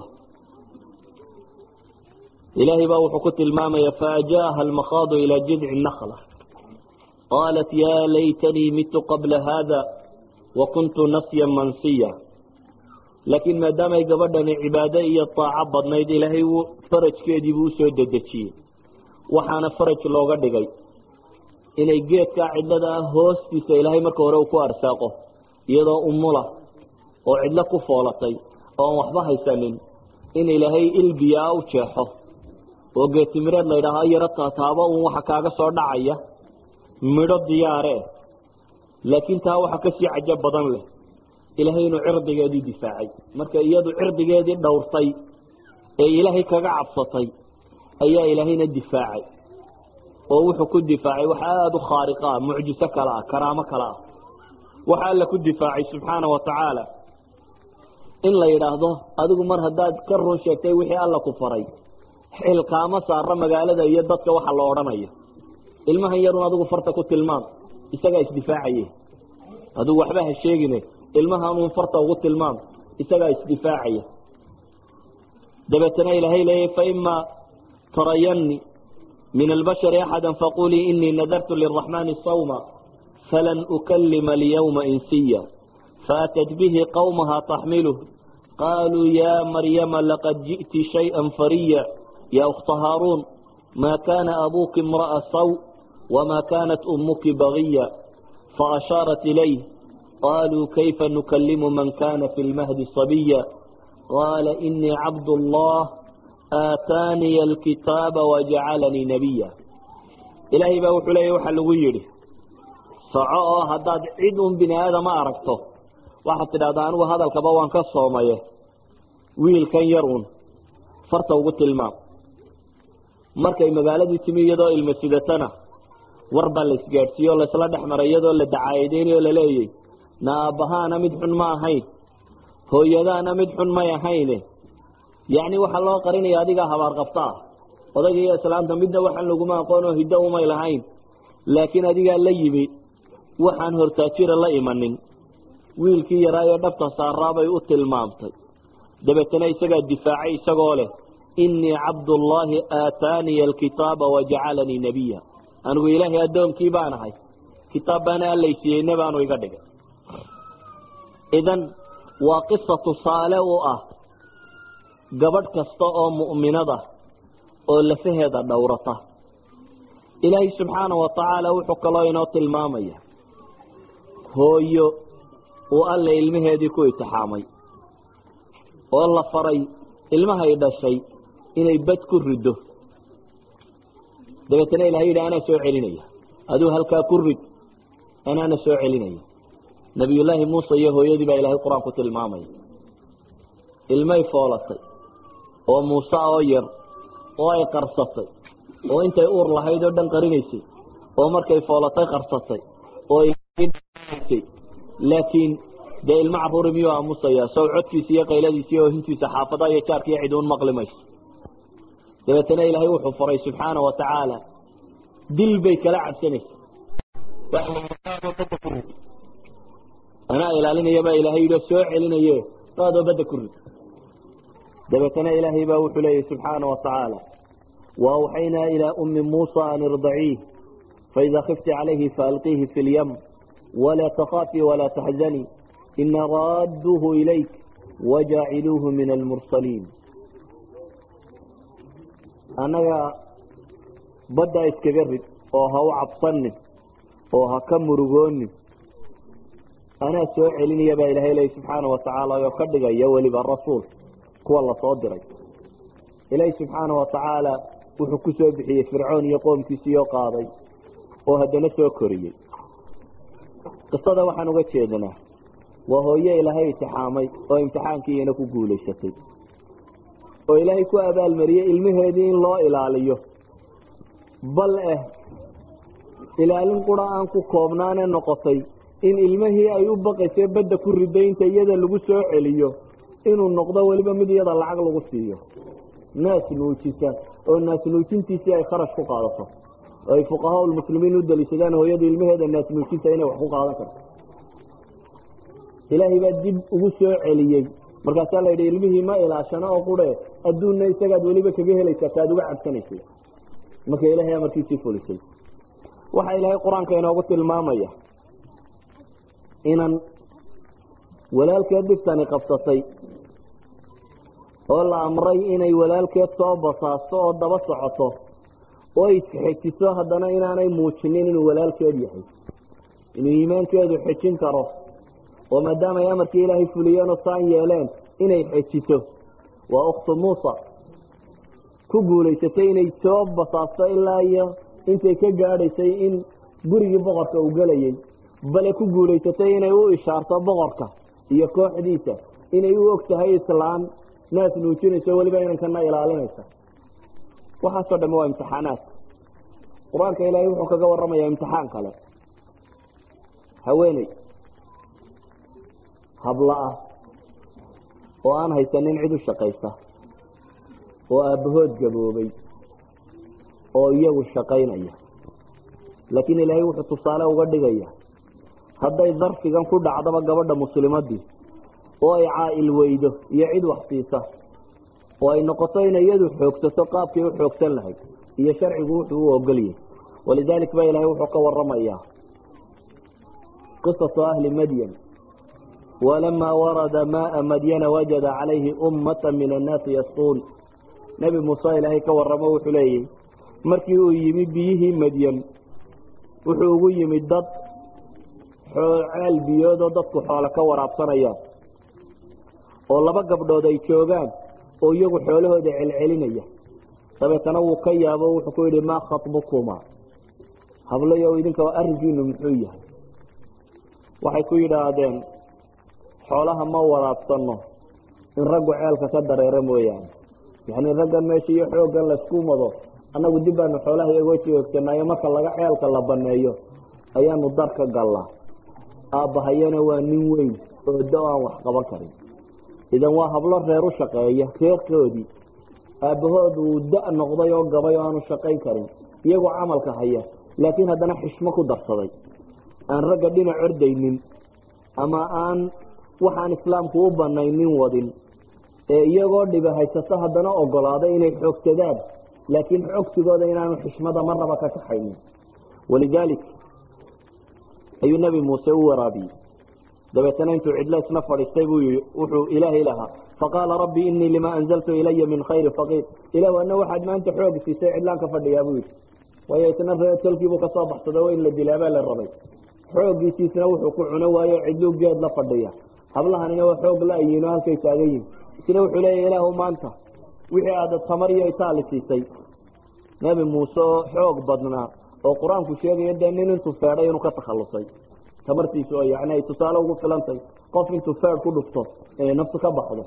ilaahay baa wuxuu ku tilmaamaya faajaaha almakhaadu ilaa jidci nakla qaalat yaa laytanii mitu qabla haada wa kuntu nasyan mansiya laakiin maadaamay gabadhani cibaado iyo taaco badnayd ilaahay farajkeediibuu usoo dedejiyey waxaana faraj looga dhigay inay geedkaa cidlada ah hoostiisa ilaahay marka hore uu ku arsaaqo iyadoo umula oo cidlo ku foolatay oo aan waxba haysanin in ilaahay ilbiyaa u jeexo oo geetimireed laydhaahaa yaro taataabo uun waxa kaaga soo dhacaya midho diyaaree laakiin taa waxa kasii cajo badan leh ilaahay inuu cirdigeedii difaacay marka iyadu cirdigeedii dhowrtay ee ilaahay kaga cabsatay ayaa ilaahayna difaacay oo wuxuu ku difaacay wax aada u khaariqa ah mucjiso kale ah karaamo kale ah waxa alla ku difaacay subxaana wa tacaala in la yidhaahdo adigu mar haddaad ka run sheegtay wixii alla ku faray xilkaama saara magaalada iyo dadka waxa la odhanayo ilmahan yarun adigu farta ku tilmaam isagaa isdifaacaye adigu waxba ha sheegine ilmahanuun farta ugu tilmaam isagaa isdifaacaya dabeetana ilaahay leeyahy faima tarayani min albashari axada faqulii inii nadartu liraxmani sawma falan ukalima alyawma insiya faatat bihi qawmaha taxmiluh qaluu ya maryama laqad ji'ti shayئa fariya ya ukta haaruun ma kana abuki imra'a saw wma kanat umuki bagiya faashaarat ilayh qaluu kayfa nukalimu man kana fi lmahdi sabiya qaala inii cabd allah aataaniya alkitaaba wajacalanii nabiya ilaahay baa wuxuu leeya waxaa lagu yidhi soco oo haddaad cid un bini aadama aragto waxaad tidhahdaa anigu hadalkaba waan ka soomaye wiilkan yar un farta ugu tilmaam markay magaaladii timi iyadoo ilma sidatana war baa la isgaadhsiiye oo laysla dhex maray iyadoo la dacaayadeynayo o laleeyay na aabbahaana mid xun ma ahayn hooyadaana mid xun may ahayne yacni waxaa loo qarinaya adigaa habaar qabta ah odayga iyo islaamta midna waxaan laguma aqoonoo hiddo umay lahayn laakiin adigaa la yimi waxaan hortaajira la imanin wiilkii yaraa ee dhabta saaraabay u tilmaamtay dabeetana isagaa difaacay isagoo leh inii cabdullaahi aataaniya alkitaaba wajacalanii nabiya anigu ilaahay addoonkii baan ahay kitaab baana allaysiiyeyne baanu iga dhigay idan waa qisa tusaale u ah gabadh kasta oo mu'minada oo lafaheeda dhowrata ilaahay subxaana wa tacaala wuxuu kaloo inoo tilmaamaya hooyo uu alle ilmaheedii ku itixaamay oo la faray ilmahay dhashay inay bad ku riddo dabeetana ilahay yidhi anaa soo celinaya aduu halkaa ku rid anaana soo celinaya nabiyullaahi muuse iyo hooyadii baa ilahay qur-aan ku tilmaamaya ilmay foolatay oo muuse oo yar oo ay qarsatay oo intay uur lahayd oo dhan qarinaysay oo markay foolatay qarsatay oo laakiin dee ilmo caruuri miyuu aamusaya sow codkiisa iyo qayladiisa iyo hintiisa xaafadaha iyo jaarka iyo ciduun maqli mayso dabeetana ilaahay wuxuu faray subxaana wa tacaala dil bay kala cabsanaysa anaa ilaalinaya baa ilahay yidhi soo celinaye daadoo badda ku rid dabeetana ilaahay baa wuxuu leeyahy subxaana watacaala waawxaynaa ilaa ummi muusa an irdaciih faida khifti calayhi faalqiihi fi lyam walaa takhaafii walaa taxzanii ina raadduuhu ilayk wajaaciluuhu min almursaliin annaga baddaa iskaga rid oo ha u cabsanin oo ha ka murugoonin anaa soo celinaya baa ilahay leey subxaana watacaala oo ka dhigaya weliba rasuul kuwa lasoo diray ilaahi subxaana watacaala wuxuu ku soo bixiyey fircoon iyo qoomkiisiiyoo qaaday oo haddana soo koriyey qisada waxaan uga jeednaa waa hooye ilaahay imtixaamay oo imtixaankiiina ku guulaysatay oo ilaahay ku abaalmariyey ilmaheedii in loo ilaaliyo bal eh ilaalin qura aan ku koobnaane noqotay in ilmihii ay u baqaysay badda ku riday inta iyada lagu soo celiyo inuu noqdo weliba mid iyada lacag lagu siiyo naas nuujisa oo naas nuujintiisii ay kharash ku qaadato oo ay fuqahaa lmuslimiin u daliishadaan hooyada ilmaheeda naas nuujinta inay wax ku qaadan karto ilaahay baa dib ugu soo celiyey markaasaa la yidhi ilmihii ma ilaashano oo qure adduunna isagaad weliba kaga helaysaa kaad uga cabsanaysay marka ilahay amarkiisii fulisay waxaa ilaahay qur-aanka inoogu tilmaamaya inan walaalkeed dhibtani qabsatay oo la amray inay walaalkeed soo basaasto oo daba socoto oo isxejiso haddana inaanay muujinin inuu walaalkeed yahay inuu iimaankeedu xejin karo oo maadaama ay amarkii ilaahay fuliyeen oo saan yeeleen inay xejiso waa ukhtu muusa ku guulaysatay inay soo basaasto ilaa iyo intay ka gaadhaysay in gurigii boqorka uu gelayay bale ku guulaysatay inay u ishaarto boqorka iyo kooxdiisa inay u og tahay islaan naas nuujinayso weliba inankana ilaalinaysa waxaasoo dhamme waa imtixaanaad qur-aanka ilaahay wuxuu kaga warramayaa imtixaan kale haweeney hablo ah oo aan haysanin cid u shaqaysa oo aabbahood gaboobay oo iyagu shaqaynaya laakiin ilaahay wuxuu tusaale uga dhigaya hadday darfigan ku dhacdaba gabadha muslimadii oo ay caa-il weydo iyo cid wax siisa oo ay noqoto inay iyadu xoogsato qaabkay u xoogsan lahayd iyo sharcigu wuxuu u ogolyahay walidalik ba ilahay wuxuu ka waramayaa qisatu ahli madyan walamaa warada maaa madyana wajada calayhi ummata min annaasi yasquun nebi muuse ilaahay ka waramo wuxuu leeyahy markii uu yimi biyihii madyan wuxuu ugu yimid dad ceel biyoodoo dadku xoolo ka waraabsanayaan oo laba gabdhood ay joogaan oo iyagu xoolahooda celcelinaya dabeetana wuu ka yaabo wuxuu ku yidhi maa khatbukuma hablayo idinka arrinkiinu muxuu yahay waxay ku yidhaahdeen xoolaha ma waraabsano in raggu ceelka ka dareero mooyaane yacni raggan meesha iyo xooggan laysku mado annagu dib baanu xoolaha iyagoo joogsanaayo marka laga ceelka la baneeyo ayaanu dar ka gallaa aabbahayana waa nin weyn oo da aan wax qaban karin idan waa hablo reer u shaqeeya reerkoodii aabbahood uu da noqday oo gabay oo aanu shaqayn karin iyagoo camalka haya laakiin haddana xishmo ku darsaday aan ragga dhinac ordaynin ama aan waxaan islaamku u banaynin wadin ee iyagoo dhiba haysato haddana ogolaaday inay xoogsadaan laakiin xogsigooda inaanu xishmada marnaba ka kaxaynin walidaalik ayuu nebi muuse u waraabiyey dabeetana intuu cidlo isna fadhiistay buu yii wuxuu ilaahay lahaa faqaala rabbi inii lima anzaltu ilaya min khayri faqiir ilah ana waxaad maanta xoog siisay cidlaan ka fadhiyaa buu yidhi waayo isna reertolkiibuu kasoo baxsado o in la dilaabaa la rabay xooggiisiisna wuxuu ku cuno waayo cidluu geed la fadhiya hablahanina waa xoog la-yiino halkay taagan yihin isna wuxuu leeya ilaahu maanta wixii aada tamar iyo itaali siisay nebi muuse oo xoog badnaa oo qur-aanku sheegaya dee nin intuu feedhay inuu ka takhalusay tamartiisu oo yani ay tusaale ugu filantay qof intuu feed ku dhufto inay naftu ka baxdo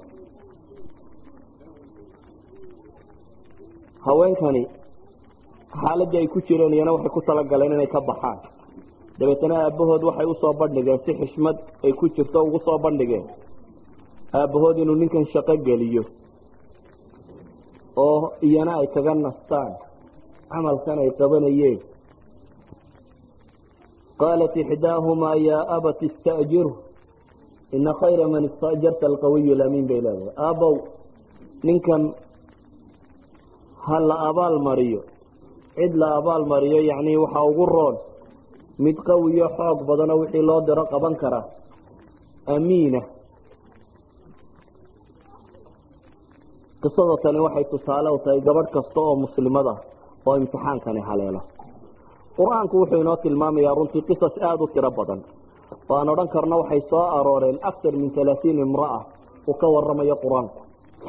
haweenkani xaaladii ay ku jireen iyana waxay ku talagaleen inay ka baxaan dabeetana aabbahood waxay usoo bandhigeen si xishmad ay ku jirto ugu soo bandhigeen aabbahood inuu ninkan shaqo geliyo oo iyana ay kaga nastaan camalkan ay qabanayeen qaalat ixdaahumaa yaa abat ista'jirhu ina khayra man istajarta alqawiyu lamiin bay leedahay aabow ninkan ha la abaal mariyo cid la abaal mariyo yacni waxaa ugu roon mid qawiyo xoog badano wixii loo diro qaban kara amiina qisada tani waxay tusaale u tahay gabadh kasta oo muslimada oo imtixaankani haleelo qur-aanku wuxuu inoo tilmaamayaa runtii qisas aada u tiro badan oo aan odhan karno waxay soo arooreen aktar min halaatiin imra'a uu ka waramayo qur-aanku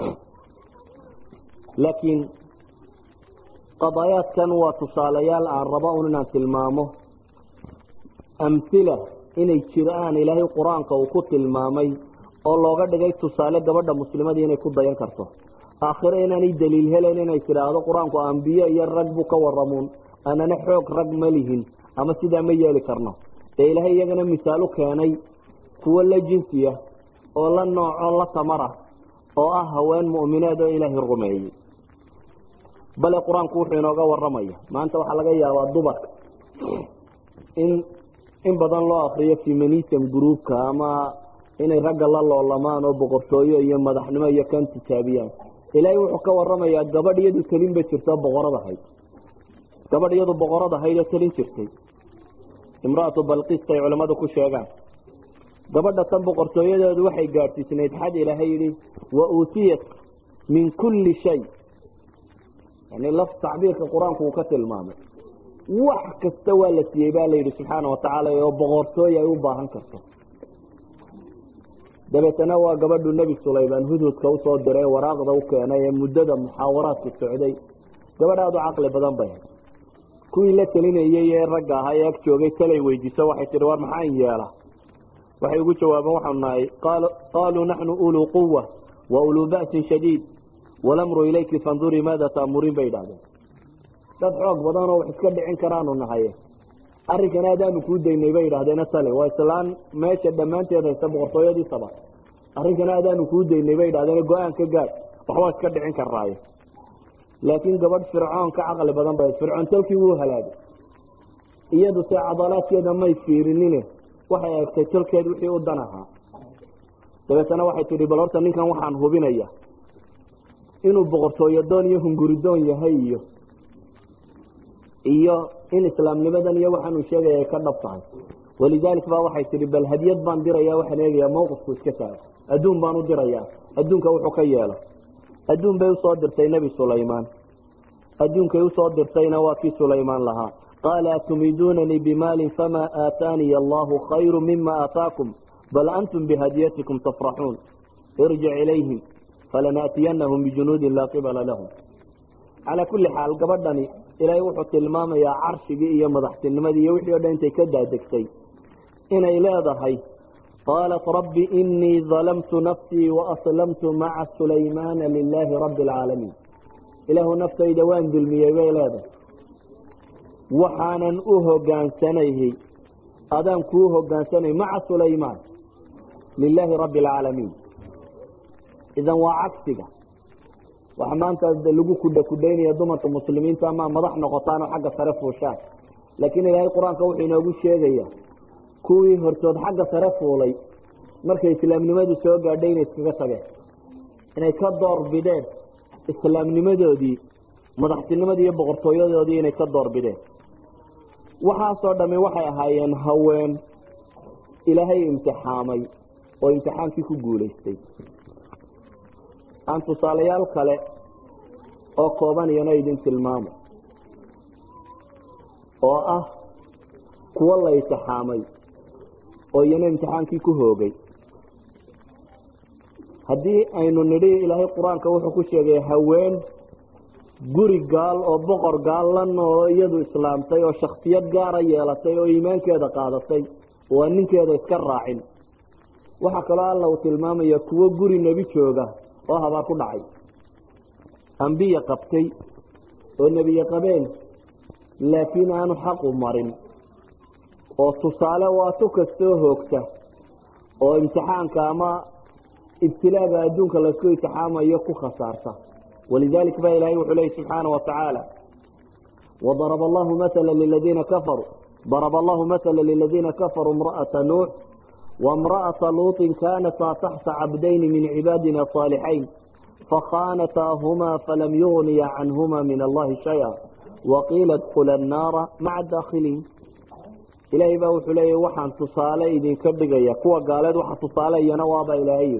laakiin qadaayaadkan waa tusaalayaal aan rabo un inaan tilmaamo amhila inay jiraan ilaahay qur-aanka uu ku tilmaamay oo looga dhigay tusaale gabadha muslimadii inay ku dayan karto aakhiro inaanay daliil helen inay tidhaahdo qur-aanku ambiye iyo rag buu ka waramuun anana xoog rag ma lihin ama sidaa ma yeeli karno dee ilaahay iyagana misaal u keenay kuwo la jinsiya oo la nooco la tamara oo ah haween mu'mineed oo ilaahay rumeeyey bale qur-aanku wuxuu inooga waramaya maanta waxaa laga yaabaa dumarka in in badan loo akriyo feminism groupka ama inay ragga la loolamaan oo boqortooyo iyo madaxnimo iyo kan tijaabiyaan ilaahay wuxuu ka waramayaa gabadh iyadu telin ba jirto boqorad ahayd gabadh iyadu boqorad ahayd oo telin jirtay imraatu balqista ay culamadu ku sheegaan gabadha tan boqortooyadeedu waxay gaadhsiisnayd xad ilaahay yihi wa uutiyat min kulli shay yani laf tacbiirka qur-aanku uu ka tilmaamay wax kasta waa la siiyey baa la yidhi subxaana watacaala oo boqortooy ay u baahan karto dabeetana waa gabadhu nebi sulaymaan hudhudka usoo diray waraaqda u keenay ee muddada muxaawaraadka socday gabadh aada u caqli badan bay kuwii la telinayey ee ragga ahaa ee ag joogay talay weydiiso waxay tihi war maxaan yeela waxay ugu jawaabeen waxaanu nahay qaaluu naxnu uluu quwa wa uluu ba'sin shadiid walamru ilayki fandurii maada taamuriin bay idhahdeen dad xoog badan oo wax iska dhicin karaanu nahay arrinkan aadaanu kuu daynay bay idhahdeen tale waa islaan meesha dhammaanteed haysta boqortooyadii saba arrinkan aadaanu kuu daynay bay idhahdeen go-aan ka gaad waxbaa iska dhicin karaaye laakiin gabadh fircoon ka caqli badan bay fircoon talkii wuu halaagay iyadu se cadalaadkeeda may fiirinine waxay eegtay talkeed wixii u dan ahaa dabeetana waxay tihi bal horta ninkan waxaan hubinaya inuu boqortooyo doon iyo hunguridoon yahay iyo iyo in islaamnimadan iyo waxaanuu sheegaya ay ka dhab tahay walidalik ba waxay tihi bal hadiyad baan diraya waxaan eegayaa mawqifku iska taago adduun baan u dirayaa adduunka wuxuu ka yeelo adduun bay usoo dirtay nebi sulaymaan adduunkay usoo dirtayna waa kii sulaymaan lahaa qaala atumiduunanii bimaalin famaa aataaniya allahu khayru mima aataakum bal antum bihadiyatikum tafraxuun irjic ilayhim falanaatiyanahum bijunuudin laa qibala lahum calaa kulli xaal gabadhani ilaahay wuxuu tilmaamayaa carshigii iyo madaxtinimadii iyo wixii o dhan intay ka daadegtay inay leedahay qaalat rabbi inii dalamtu nafsii waaslamtu maca sulaymaana lilaahi rabbi alcaalamiin ilaahu naftayda waan dulmiyey bay leedahay waxaanan u hogaansanayhay adaan kuu hogaansanay maca sulaymaan lilaahi rabbi alcaalamiin idan waa cagsiga waxa maanta lagu kudha kudhaynaya dumarka muslimiinta ama madax noqotaan oo xagga sare fuushaan laakiin ilaahay qur-aanka wuxuu inoogu sheegaya kuwii hortood xagga sare fuulay markay islaamnimadu soo gaadhay inay iskaga tageen inay ka door bideen islaamnimadoodii madaxtinimadii iyo boqortooyadoodii inay ka door bideen waxaasoo dhami waxay ahaayeen haween ilaahay imtixaamay oo imtixaankii ku guulaystay aan tusaalayaal kale oo kooban iyana idin tilmaamo oo ah kuwo la imtixaamay oo iyana imtixaankii ku hoogay haddii aynu nidhi ilaahay qur-aanka wuxuu ku sheegay haween guri gaal oo boqor gaal la noolo iyadu islaamtay oo shaksiyad gaara yeelatay oo iimaankeeda qaadatay oo aan ninkeeda iska raacin waxaa kaloo alla uu tilmaamaya kuwo guri nebi jooga oo habaar ku dhacay ambiya qabtay oo nebiye qabeen laakiin aanu xaqu marin oo tusaale waa tu kastoo hoogta oo imtixaanka ama ibtilaaga adduunka laysku imtixaamayo ku khasaarta walidalik ba ilahay wuxuu leyi subxaana watacaala wadaraba allahu maala liladiina kafaruu daraba allahu maala liladiina kafaruu imra'ata nuux وامرأة لوط كانتا تحت عبدين من عبادنا الصالحين فخانتاهما فلم يغني عنهما من الله شيئا وقيل ادخلا النار مع الداخلين ilaahay baa wuxuu leeyahy waxaan tusaale idinka dhigaya kuwa gaaleed waxa tusaaleyana waaba ilaahay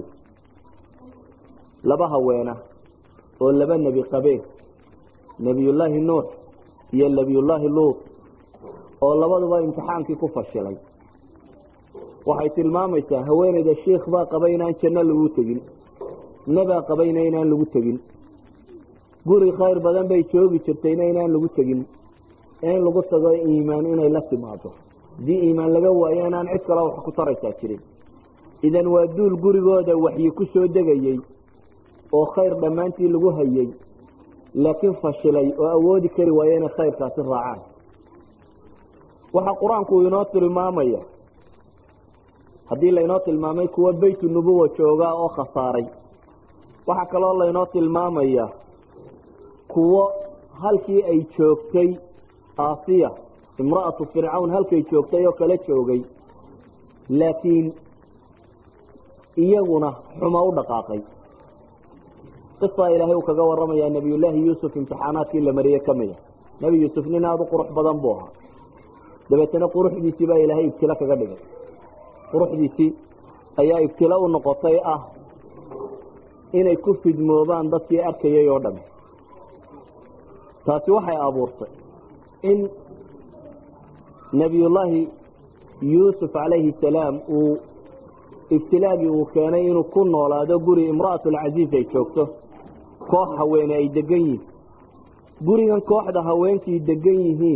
laba haweena oo laba nebi qabeen nebiyullaahi nuux iyo nebiyullaahi luut oo labaduba imtixaankii ku fashilay waxay tilmaamaysaa haweeneyda shiikh baa qabay inaan janno lagu tegin nebaa qabayna inaan lagu tegin guri khayr badan bay joogi jirtayna inaan lagu tegin in lagu tago iimaan inay la timaado haddii iimaan laga waayo inaan cid kale wax ku taraysaa jirin idan waa duul gurigooda waxyi ku soo degayey oo khayr dhammaantii lagu hayay laakiin fashilay oo awoodi kari waayo inay khayrkaasi raacaan waxaa qur-aanku inoo tilmaamaya haddii laynoo tilmaamay kuwa beytu nubuwa joogaa oo khasaaray waxaa kaloo laynoo tilmaamaya kuwo halkii ay joogtay aasiya imra'atu fircawn halkay joogtay oo kala joogay laakiin iyaguna xumo u dhaqaaqay qisaa ilaahay uu kaga waramayaa nebiyullaahi yuusuf imtixaanaadkii la mariyey ka mida nebi yuusuf nin aada u qurux badan buu ahaa dabeetana quruxdiisii baa ilaahay ibtilo kaga dhigay quruxdiisii ayaa ibtilo u noqotay ah inay ku fidmoobaan dadkii arkayay oo dhami taasi waxay abuurtay in nebiyullaahi yuusuf calayhi salaam uu ibtilaagii uu keenay inuu ku noolaado guri imra'atulcasiis ay joogto koox haweene ay degan yihiin gurigan kooxda haweenkii degan yihiin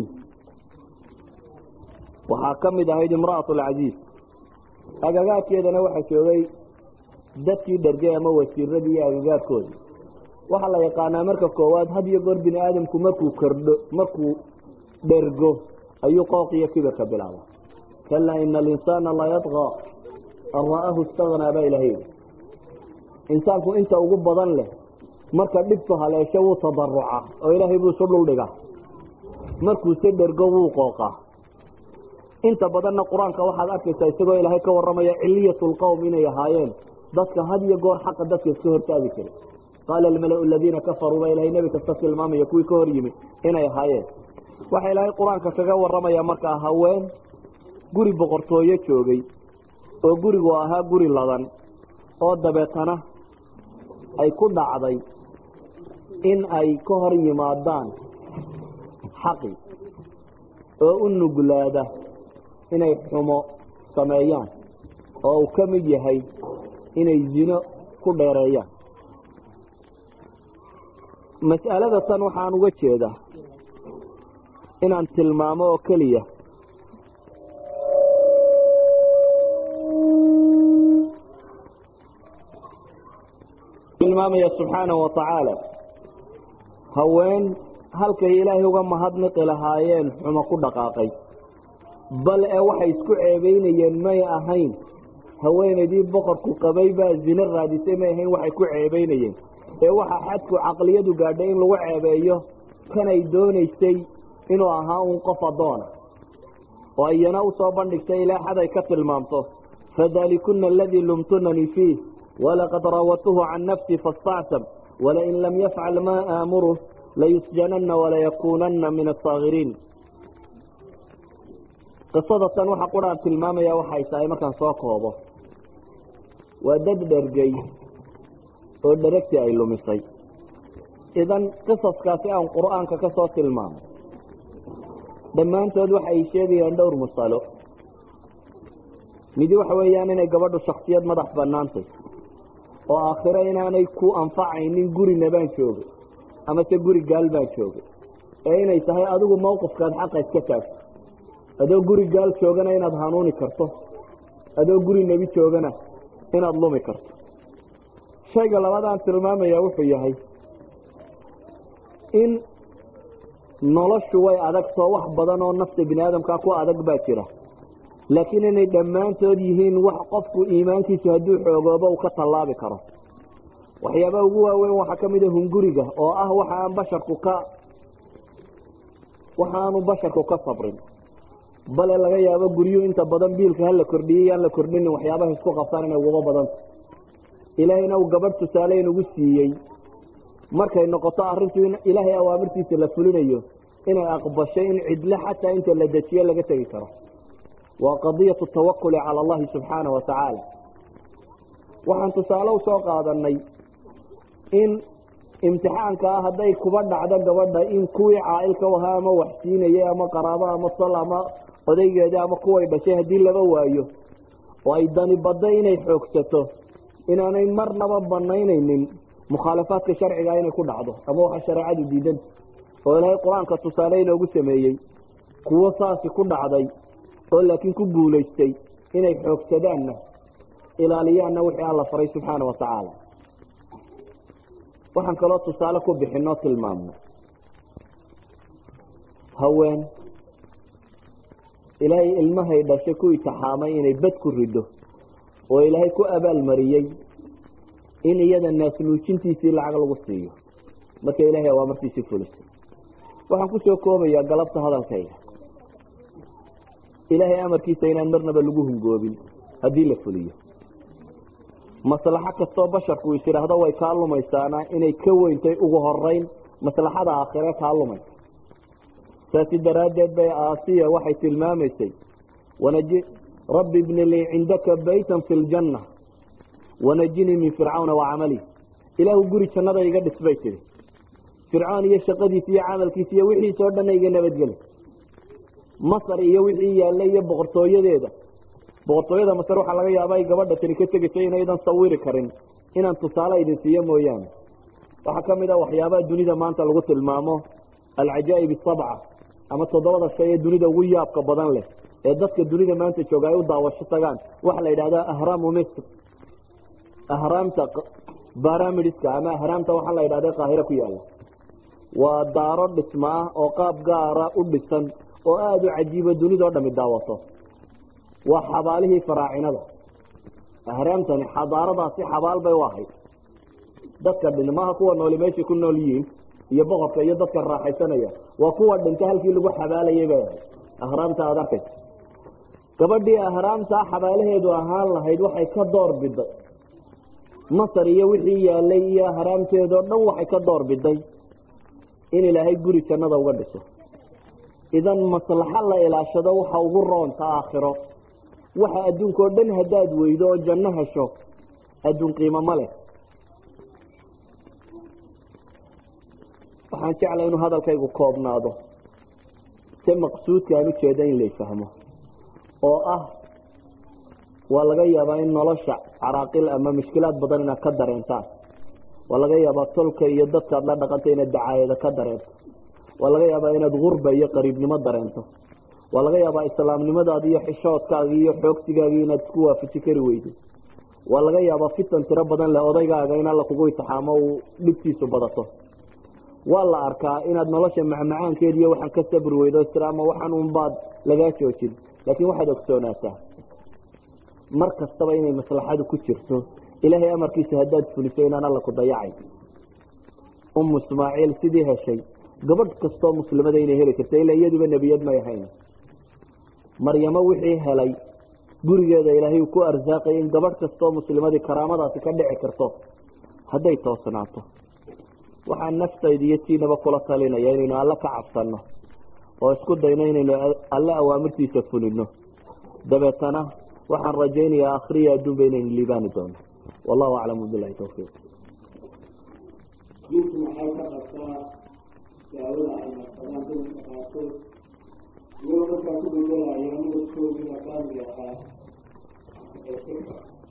waxaa ka mid ahayd imra'atulcasiis agagaadkeedana waxaa joogay dadkii dhergay ama wasiiradii iyo agagaadkoodii waxaa la yaqaanaa marka koowaad had iyo goor bini aadamku markuu kordho markuu dhergo ayuu qooq iyo kibirka bilaaba kalaa ina alinsaana la yadqa an ra'ahu istagnaa baa ilahay insaanku inta ugu badan leh marka dhibtu haleesho wuu tadaruca oo ilaahay buu isu dhuldhigaa markuuse dhergo wuu qooqaa inta badanna qur-aanka waxaad arkaysaa isagoo ilaahay ka waramaya ciliyat lqowm inay ahaayeen dadka had iyo goor xaqa dadka iska hortaagi jiray qaala almala aladiina kafaruu baa ilahay nebi kasta tilmaamaya kuwii ka hor yimi inay ahaayeen waxa ilaahay qur-aanka kaga waramaya markaa haween guri boqortooyo joogay oo gurigu ahaa guri ladan oo dabeetana ay ku dhacday in ay ka hor yimaadaan xaqi oo u nuglaada inay xumo sameeyaan oo uu ka mid yahay inay zino ku dheereeyaan mas'alada tan waxaan uga jeedaa inaan tilmaamo oo keliya tilmaamaya subxaanahu watacaala haween halkay ilaahay uga mahadniqi lahaayeen xumo ku dhaqaaqay bal ee waxay isku ceebeynayeen may ahayn haweenaydii boqorku qabay baa zino raadisay may ahayn waxay ku ceebeynayeen ee waxaa xadku caqliyadu gaadhay in lagu ceebeeyo kanay doonaysay inuu ahaa uun qof addoona oo iyana usoo bandhigtay ilaa xad ay ka tilmaamto fadalikuna aladii lumtunanii fiih walaqad raawatuhu can nafsi faاstacsam walain lam yafcal maa aamuruh layusjanana walayakunana min asaakiriin qisada tan waxa quraan tilmaamaya waxay tahay markaan soo koobo waa dad dhergay oo dheragtii ay lumisay idan qisaskaasi aan qur'aanka ka soo tilmaamay dhammaantood waxay sheegayaan dhowr masalo midi waxa weeyaan inay gabadhu shaksiyad madax banaantay oo aakhiro inaanay ku anfacaynin gurina baan joogay amase guri gaal baan joogay ee inay tahay adigu mawqifkaad xaqa iska taagto adoo guri gaal joogana inaad hanuuni karto adoo guri nebi joogana inaad lumi karto shayga labadaan tilmaamaya wuxuu yahay in noloshu way adagtoo wax badan oo nafta bini aadamkaa ku adag baa jira laakiin inay dhammaantood yihiin wax qofku iimaankiisu hadduu xoogoobo uu ka tallaabi karo waxyaabaha ugu waaweyn waxaa ka mid a hunguriga oo ah waxa aan basharku ka waxa aanu basharku ka sabrin bale laga yaabo guryuhu inta badan biilka hala kordhiyay yaan la kordhinin waxyaabaha isku qabtaan inay uguba badanta ilaahayna uu gabadh tusaale inugu siiyey markay noqoto arrintu in ilaahay awaamirtiisa la fulinayo inay aqbashay in cidle xataa inta la dejiyo laga tegi karo waa qadiyatu tawakuli cala allahi subxaana wa tacaala waxaan tusaale usoo qaadanay in imtixaanka ah hadday kuba dhacdo gabadha in kuwii caailka u ahaa ama waxsiinayay ama qaraabo ama sal ama odaygeeda ama kuway dhashay haddii laba waayo oo ay dani badda inay xoogsato inaanay marnaba banaynaynin mukhaalafaadka sharciga inay ku dhacdo ama waxa shareecadu diidanta oo ilaahay qur-aanka tusaale inoogu sameeyey kuwo saasi ku dhacday oo laakiin ku guulaystay inay xoogsadaanna ilaaliyaanna wixii alla faray subxaana wa tacaala waxaan kaloo tusaale ku bixinoo tilmaamno haween ilaahay ilmahay dhashay ku itixaamay inay bad ku rido oo ilaahay ku abaalmariyey in iyada naasnuujintiisii lacag lagu siiyo marka ilaahay awaamartiisii fulisay waxaan kusoo koobayaa galabta hadalkayga ilaahay amarkiisa inaan marnaba lagu hungoobin haddii la fuliyo maslaxo kastoo basharku is idhaahdo way kaa lumaysaana inay ka weyntay ugu horeyn maslaxada aakhire kaa lumaysa saasi daraaddeed bay aasiya waxay tilmaamaysay wanaji rabbi bni lii cindaka baytan fi ljanna wanajinii min fircawna wa camalih ilaahu guri jannada iga dhis bay tihi fircoon iyo shaqadiisa iyo camalkiisa iyo wixiisa oo dhanna iga nabadgeli masar iyo wixii yaallay iyo boqortooyadeeda boqortooyada masar waxaa laga yaaba ay gabadha tani ka tegayso inaydan sawiri karin inaan tusaale idin siiyo mooyaane waxaa kamid a waxyaabaha dunida maanta lagu tilmaamo alcajaa'ib asabca ama toddobada shay ee dunida ugu yaabka badan leh ee dadka dunida maanta jooga ay u daawasho tagaan waxaa la yidhahdaa ahraamu misr ahraamta baramidska ama ahraamta waxaa la yidhahda qaahiro ku yaala waa daaro dhisma ah oo qaab gaara u dhisan oo aada u cajiibo dunidao dhami daawato waa xabaalihii faraacinada ahraamtani xadaaradaasi xabaal bay u ahayd dadka dhinmaha kuwa nooli meeshay ku nool yihiin iyo boqorka iyo dadka raaxaysanaya waa kuwa dhinta halkii lagu xabaalayay bay ahayd ahraamta aada arkaysa gabadhii ahraamtaa xabaalaheedu ahaan lahayd waxay ka door biday masar iyo wixii yaalay iyo ahraamteedao dhan waxay ka door biday in ilaahay guri jannada uga dhiso idan maslaxo la ilaashado waxa ugu roonta aakhiro waxa adduunka oo dhan haddaad weydo oo janno hesho adduun qiimo ma leh waxaan jeclay inuu hadalkaygu koobnaado se maqsuudka aan ujeeda in lay fahmo oo ah waa laga yaabaa in nolosha caraaqil ama mushkilaad badan inaad ka dareentaan waa laga yaabaa tolka iyo dadkaad la dhaqanta inaad dacaayada ka dareento waa laga yaabaa inaad gurba iyo qariibnimo dareento waa laga yaabaa islaamnimadaadi iyo xishoodkaagi iyo xoogsigaagii inaad isku waafaji kari weydo waa laga yaabaa fitan tiro badan leh odaygaaga in alla kugu itixaamo uu dhibtiisu badato waa la arkaa inaad nolosha macmacaankeed iyo waxaan ka sabri weydo islaama waxaan unbaad lagaa joojin laakiin waxaad ogsoonaataa mar kastaba inay maslaxadu ku jirto ilaahay amarkiisa haddaad fuliso inaan alla ku dayacay umu ismaaciil sidii heshay gabadh kastoo muslimada inay heli karta ilaa iyaduba nebiyad may ahayn maryamo wixii helay gurigeeda ilaahay uu ku arsaaqay in gabadh kastoo muslimadii karaamadaasi ka dhici karto hadday toosnaato waxaan naftayda iyo tiinaba kula talinaya inaynu alle ka cabsanno oo isku dayno inaynu alle awaamirtiisa fulino dabeetana waxaan rajaynayaa akhriya adduunba inaynu liibaani doono wallahu aclam bilahi tawfiiq diinku maxay ka qabtaa daawada ay marsadaan dumarka qaarkood iyagoo markaa ku bedelaya midabkoodii makaamiga ahaa ee sirka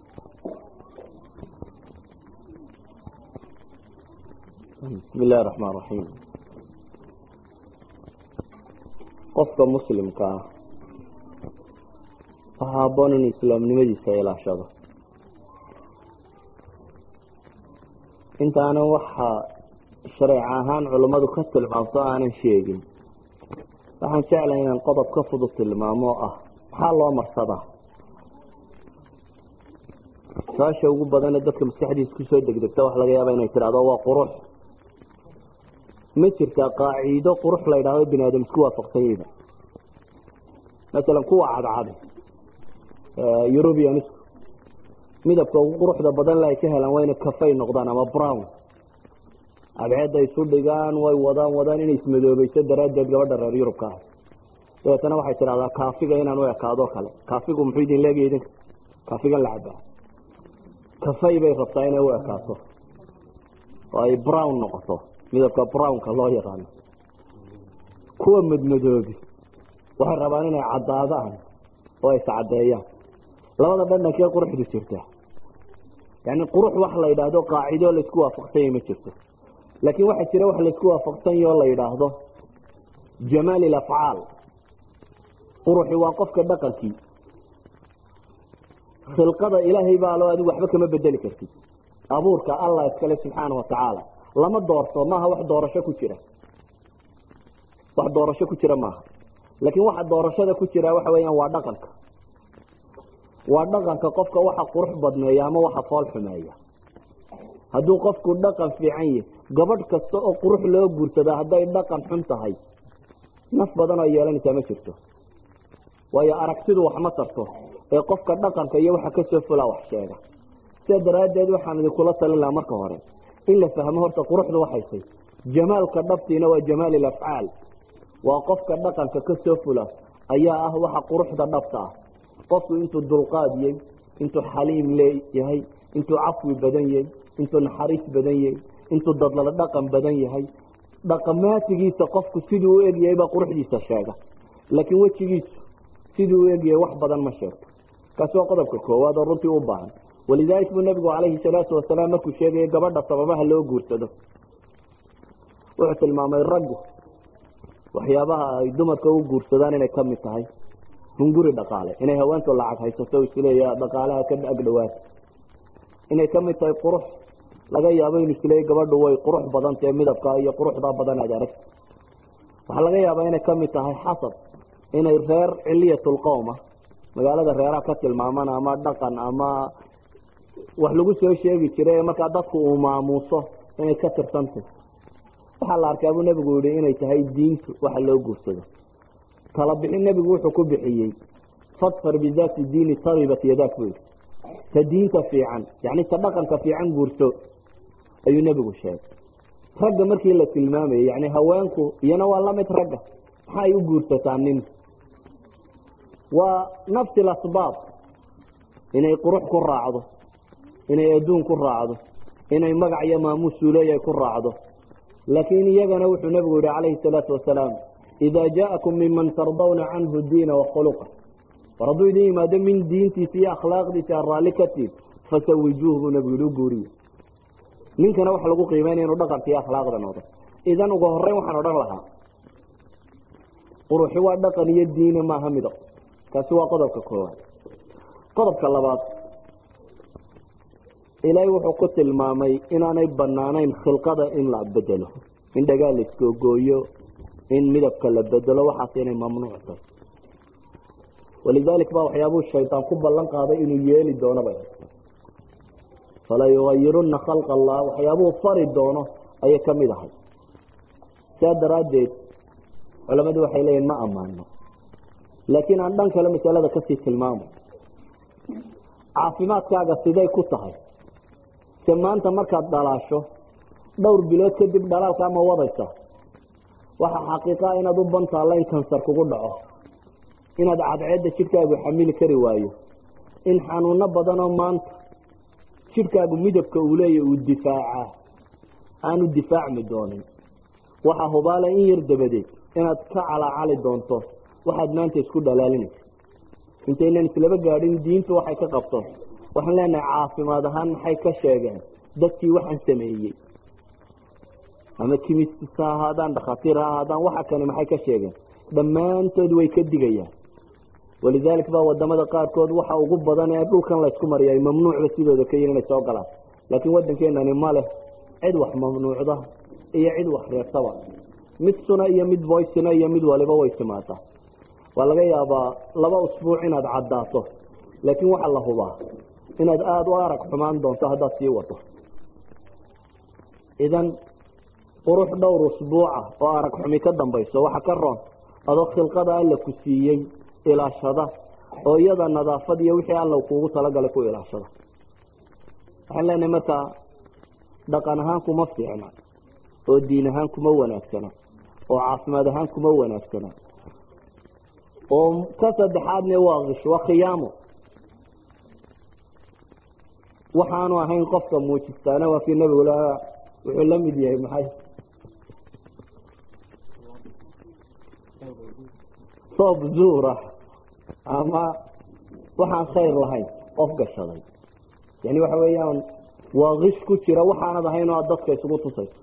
bismi illahi raxmaan raxiim qofka muslimka ah waxaa haboon in islaamnimadiisa ilaashado intaanan waxa shareec ahaan culammadu ka tilmaamto aanan sheegin waxaan jeclahay inaan qodob ka fudud tilmaamo oo ah maxaa loo marsadaa su-aasha ugu badane dadka maskaxdiisa kusoo degdegta waxa laga yaaba inay tidhahdo waa qurux ma jirtaa qaaciido qurux la ydhahdo bini aadam isku waafaqsan yihin masalan kuwa cadcadi eurubianisku midabka ugu quruxda badan le ay ka helaan waa inay kafay noqdaan ama brown cadceedda isu dhigaan way wadaan wadaan inay ismadoobayso daraaddeed gabadha reer yurubka ah dabeetana waxay tidhahdaa kaafiga inaan u ekaado kale kaafigu muxuu idin leegaya idinka kaafigan la cabaa kafay bay rabtaa inay u ekaato oo ay brown noqoto midabka brownka loo yaqaano kuwa madmadoobi waxay rabaan inay caddaadaan oo ay iscadeeyaan labada dhandhankee quruxdu jirta yani qurux wax la yidhaahdo qaacido laisku waafaqsanya ma jirto laakiin waxaa jira wax laisku waafaqsanya oo la yidhaahdo jamaal ilafcaal quruxi waa qofka dhaqankii khilqada ilaahay baa loo adigu waxba kama bedeli kartid abuurka allah iskale subxaana watacaala lama doorto maaha wax doorasho ku jira wax doorasho ku jira maaha laakiin waxa doorashada ku jira waxa weeyaan waa dhaqanka waa dhaqanka qofka waxa qurux badneeya ama waxa fool xumeeya hadduu qofku dhaqan fiican yahy gabadh kasta oo qurux loo guursadaa hadday dhaqan xun tahay naf badan oo yeelanaysaa ma jirto waayo aragtidu wax ma tarto ee qofka dhaqanka iyo waxa kasoo fulaa wax sheega sidaa daraaddeed waxaan idinkula talin lahaa marka hore in la fahmo horta quruxdu waxaysay jamaalka dhabtiina waa jamaal ilafcaal waa qofka dhaqanka kasoo fula ayaa ah waxa quruxda dhabta ah qofku intuu dulqaad yahy intuu xaliim leeyahay intuu cafwi badan yahay intuu naxariis badan yahay intuu dadlala dhaqan badan yahay dhaqamaatigiisa qofku siduu u egyahay baa quruxdiisa sheega laakiin wejigiisu siduu u egyahay wax badan ma sheegto kaasi waa qodobka koowaad oo runtii u baahan walidalik buu nabigu calayhi salaatu wasalaam markuu sheegaya gabadha sababaha loo guursado wuxuu tilmaamay raggu waxyaabaha ay dumarka u guursadaan inay kamid tahay hunguri dhaqaale inay haweentu lacag haysato isleeya dhaqaalaha ka agdhawaata inay kamid tahay qurux laga yaabo inu isleeya gabadhu way qurux badan tahe midabka iyo quruxda badan aad aragta waxaa laga yaabaa inay kamid tahay xasab inay reer ciliyatulqowma magaalada reeraha ka tilmaamaan ama dhaqan ama wax lagu soo sheegi jiray markaa dadku uu maamuuso inay ka tirsantay waxaa la arkaa buu nebigu yihi inay tahay diintu waxa loo guursado tala bixin nebigu wuxuu ku bixiyey fadfar bidaati diini taribat yadaak buu yihi ta diinta fiican yani ta dhaqanka fiican guurso ayuu nebigu sheegay ragga markii la tilmaamayay yani haweenku iyana waa lamid ragga maxaa ay u guursataa nin waa nafsi lasbaab inay qurux ku raacdo inay adduun ku raacdo inay magac iyo maamuus suuleeya ku raacdo laakiin iyagana wuxuu nebigu yihi calayhi salaatu wasalaam ida jaakum minman tardawna canhu diina wakhuluqa war hadduu idin yimaado min diintiisa iyo akhlaaqdiisa a raalli ka tiid fasawijuuh buu nebigu yihi u guuriya ninkana waxa lagu qiimeynaya inuu dhaqanka iyo akhlaaqda noqdo idan ugu horeyn waxaan odhan lahaa quruxi waa dhaqan iyo diina maaha midab kaasi waa qodobka koowaad qodobka labaad ilaahay wuxuu ku tilmaamay inaanay banaanayn khilqada in la bedelo in dhagaa la iskogooyo in midabka la bedelo waxaas inay mamnuuc tahay walidalik baa waxyaabuu shaydaan ku ballan qaaday inuu yeeli doono bay fala yugayiruna khalqa allah waxyaabuu fari doono ayay kamid ahay saa daraaddeed culamadu waxay leeyihin ma ammaano laakiin aan dhan kale masalada kasii tilmaamo caafimaadkaaga siday ku tahay se maanta markaad dhalaasho dhowr bilood kadib dhalaalkaa ma wadaysa waxaa xaqiiqaa inaad u bantaalla in kansar kugu dhaco inaad cadceedda jidhkaagu xamili kari waayo in xanuuno badanoo maanta jidhkaagu midabka uu leeya uu difaacaa aanu difaacmi doonin waxaa hubaala in yar dabadeed inaad ka calaacali doonto waxaad maanta isku dhalaalinaysa intaynan islaba gaadhin diintu waxay ka qabto waxaan leenahay caafimaad ahaan maxay ka sheegeen dadkii waxaan sameeyey ama kimist ha ahaadaan dhakhaatiir ha ahaadaan waxa kani maxay ka sheegeen dhammaantood way ka digayaan walidalik baa wadamada qaarkood waxa ugu badan ee dhulkan laysku mariya ay mamnuucba sidooda ka yihin inay soo galaan laakiin wadankeenani ma leh cid wax mamnuucda iyo cid wax reebtaba mid suna iyo mid voicina iyo mid waliba way timaadaa waa laga yaabaa laba usbuuc inaad caddaato laakiin waxaa la hubaa inaad aada u arag xumaan doonto haddaad sii wato idan qurux dhowr usbuuca oo arag xumi ka dambayso waxa ka roon adoo khilqada alla ku siiyey ilaashada oo iyada nadaafad iyo wixii alla kuugu talagalay ku ilaashada waxaan leenahay markaa dhaqan ahaan kuma fiicna oo diin ahaan kuma wanaagsana oo caafimaad ahaan kuma wanaagsana oo ka saddexaadna waa kish waa khiyaamo waxaanu ahayn qofka muujistaana waa kii nabigu la wuxuu la mid yahay maxay soob zuura ama waxaan khayr lahayn qof gashaday yani waxa weeyaan waa kish ku jira waxaanad ahayn oo aad dadka isugu tusayso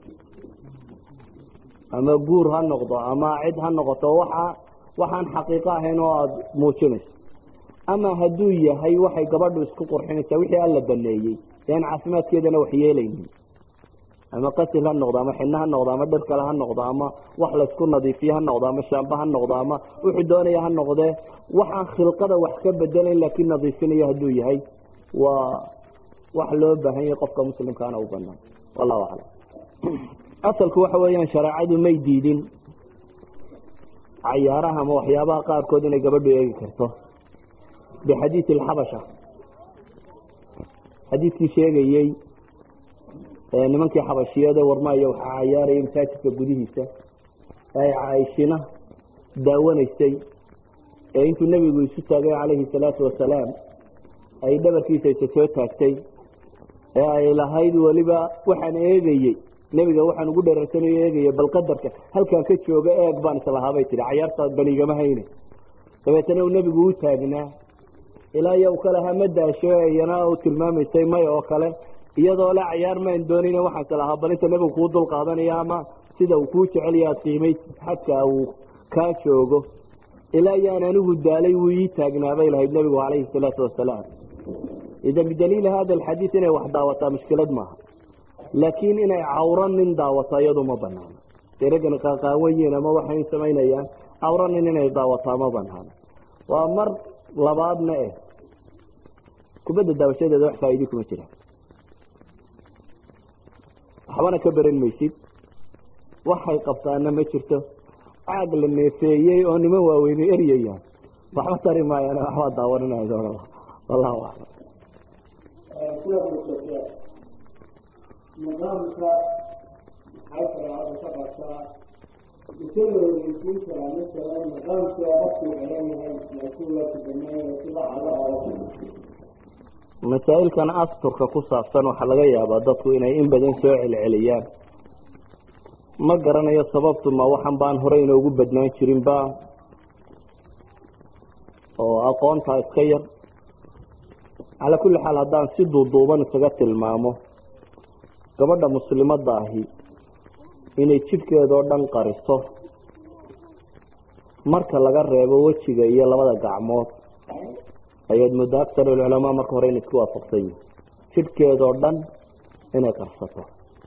ama guur ha noqdo ama cid ha noqoto waxa waxaan xaqiiqo ahayn oo aada muujinayso ama hadduu yahay waxay gabadhu isku qurxinaysaa wixii alla baneeyey ean caafimaadkeedana wax yeelaynin ama qasil ha noqdo ama xidno ha noqdo ama dhir kale ha noqdo ama wax laysku nadiifiyo ha noqdo ama shaamba ha noqdo ama wuxuu doonaya ha noqdee waxaan khilqada wax ka bedelayn laakiin nadiifinayo hadduu yahay waa wax loo baahan yahay qofka muslimkaana u banaan wallahu aclam asalku waxa weeyaan shareecadu may diidin cayaaraha ama waxyaabaha qaarkood inay gabadhu eegi karto bixadiidi alxabasha xadiidkii sheegayey nimankii xabashiyada warmaayo waxaa cayaaraya masaajidka gudihiisa ay caaishina daawanaysay ee intuu nebigu isu taagay calayhi salaatu wasalaam ay dhabarkiisa isa soo taagtay ee ay lahayd weliba waxaan eegayey nebiga waxaan ugu dheerarsanayo eegaya bal qadarka halkaan ka jooga eeg baan islahaabay tihi cayaarta banigama hayne dabeetana uu nebigu u taagnaa ilaa iyo u ka lahaa ma daasho iyana u tilmaamaysay may oo kale iyadoo le cayaar maan doonayna waxaan islahaa bal inta nebigu kuu dul qaadanayo ama sida uu kuu jeceliyo aad qiimay xadka uu kaa joogo ilaa iyo aan anigu daalay wuu ii taagnaabay lahayd nebigu calayhi salaatu wasalaam ida bidaliili hada alxadiid inay wax daawataa mushkilad maaha laakiin inay cawro nin daawato iyadu ma banaano deragan qaaqaawayiin ama waxay samaynayaan cawro nin inay daawataa ma banaano waa mar labaadna eh kubadda daawashadeeda wax faaidi kuma jiraan waxbana ka beran maysid waxay qabtaana ma jirto caag la neefeeyey oo niman waaweyne eryayaan waxba tari maayaan waxbaa daawaninaya wallahu aclam nidaamka maxay shareecadu ka qabtaa ise la horeysiin karaa masalan nidaamka qofku xeran yahay laakiin waa kubaneeya sida calo oo masaa'ilkan asturka ku saabsan waxaa laga yaabaa dadku inay in badan soo celceliyaan ma garanayo sababtu ma waxan baan hore inoogu badnaan jirin ba oo aqoontaa iska yar calaa kulli xaal haddaan si duuduuban isaga tilmaamo gabadha muslimadda ahi inay jidhkeedao dhan qariso marka laga reebo wejiga iyo labada gacmood ayaad muddo aksar alculamaa marka hore inay isku waafaqsan yihin jidhkeedao dhan inay qarsato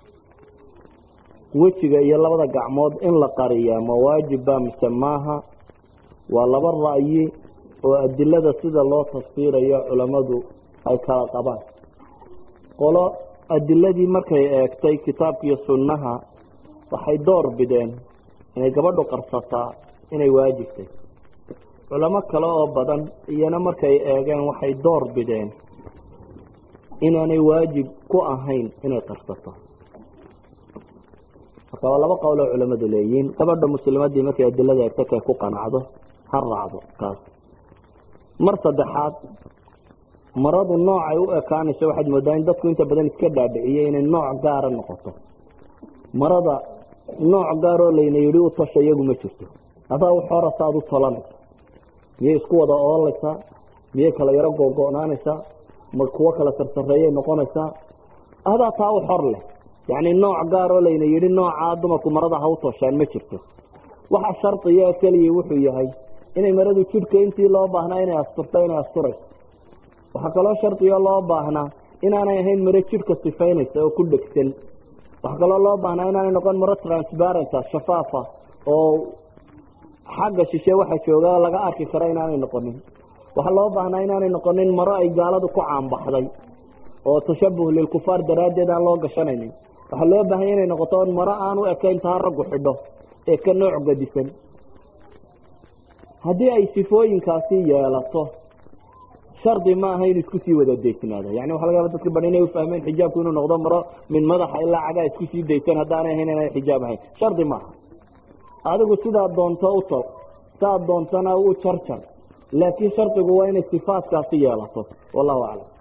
wejiga iyo labada gacmood in la qariyaa ma waajibba mise maaha waa laba ra'yi oo adilada sida loo tafsiirayo culammadu ay kala qabaan qolo adiladii markay eegtay kitaabka iyo sunnaha waxay door bideen inay gabadhu qarsataa inay waajibtay culamo kale oo badan iyana markay eegeen waxay door bideen inaanay waajib ku ahayn inay qarsato marka waa laba qowloo culamadu leeyihiin gabadha muslimadii markay adilada eegto kay ku qanacdo ha raacdo kaas mar saddexaad maradu noocay u ekaanayso waxaad moodaa in dadku inta badan iska dhaadhiciyey inay nooc gaara noqoto marada nooc gaaroo layna yidhi u tasha iyagu ma jirto adaa uxorasa aad u tolanaysa miyay isku wada oolaysaa miyay kala yaro googo-naanaysaa ma kuwo kala sarsareeyay noqonaysaa adaa taa u xor leh yacni nooc gaaroo layna yidhi noocaa dumarku marada ha u toshaan ma jirto waxa shardiya keliya wuxuu yahay inay maradu jidhka intii loo baahnaa inay asturto inay asturayso waxaa kaloo shardiyo loo baahnaa inaanay ahayn maro jidhka sifaynaysa oo ku dhegsan waxaa kaloo loo baahnaa inaanay noqon maro transparenta shafaafa oo xagga shishe waxa jooga laga arki karo inaanay noqonin waxaa loo baahnaa inaanay noqonin maro ay gaaladu ku caanbaxday oo tashabuh lilkufaar daraaddeed aan loo gashanaynin waxaa loo baahanya inay noqoto maro aan u ekayn taa raggu xidho ee ka nooc gadisan haddii ay sifooyinkaasi yeelato shardi ma aha inu isku sii wada deysnaado yani waxa laga yaba dadka bad inay ufahmeen xijaabku inuu noqdo maro min madaxa ilaa cagaa isku sii daysan haddaanay ahayn inay xijaab ahayn shardi maaha adigu sidaad doonto u tol saad doontana u jarjar laakiin shardigu waa inay sifaatkaasi yeelato wallahu aclam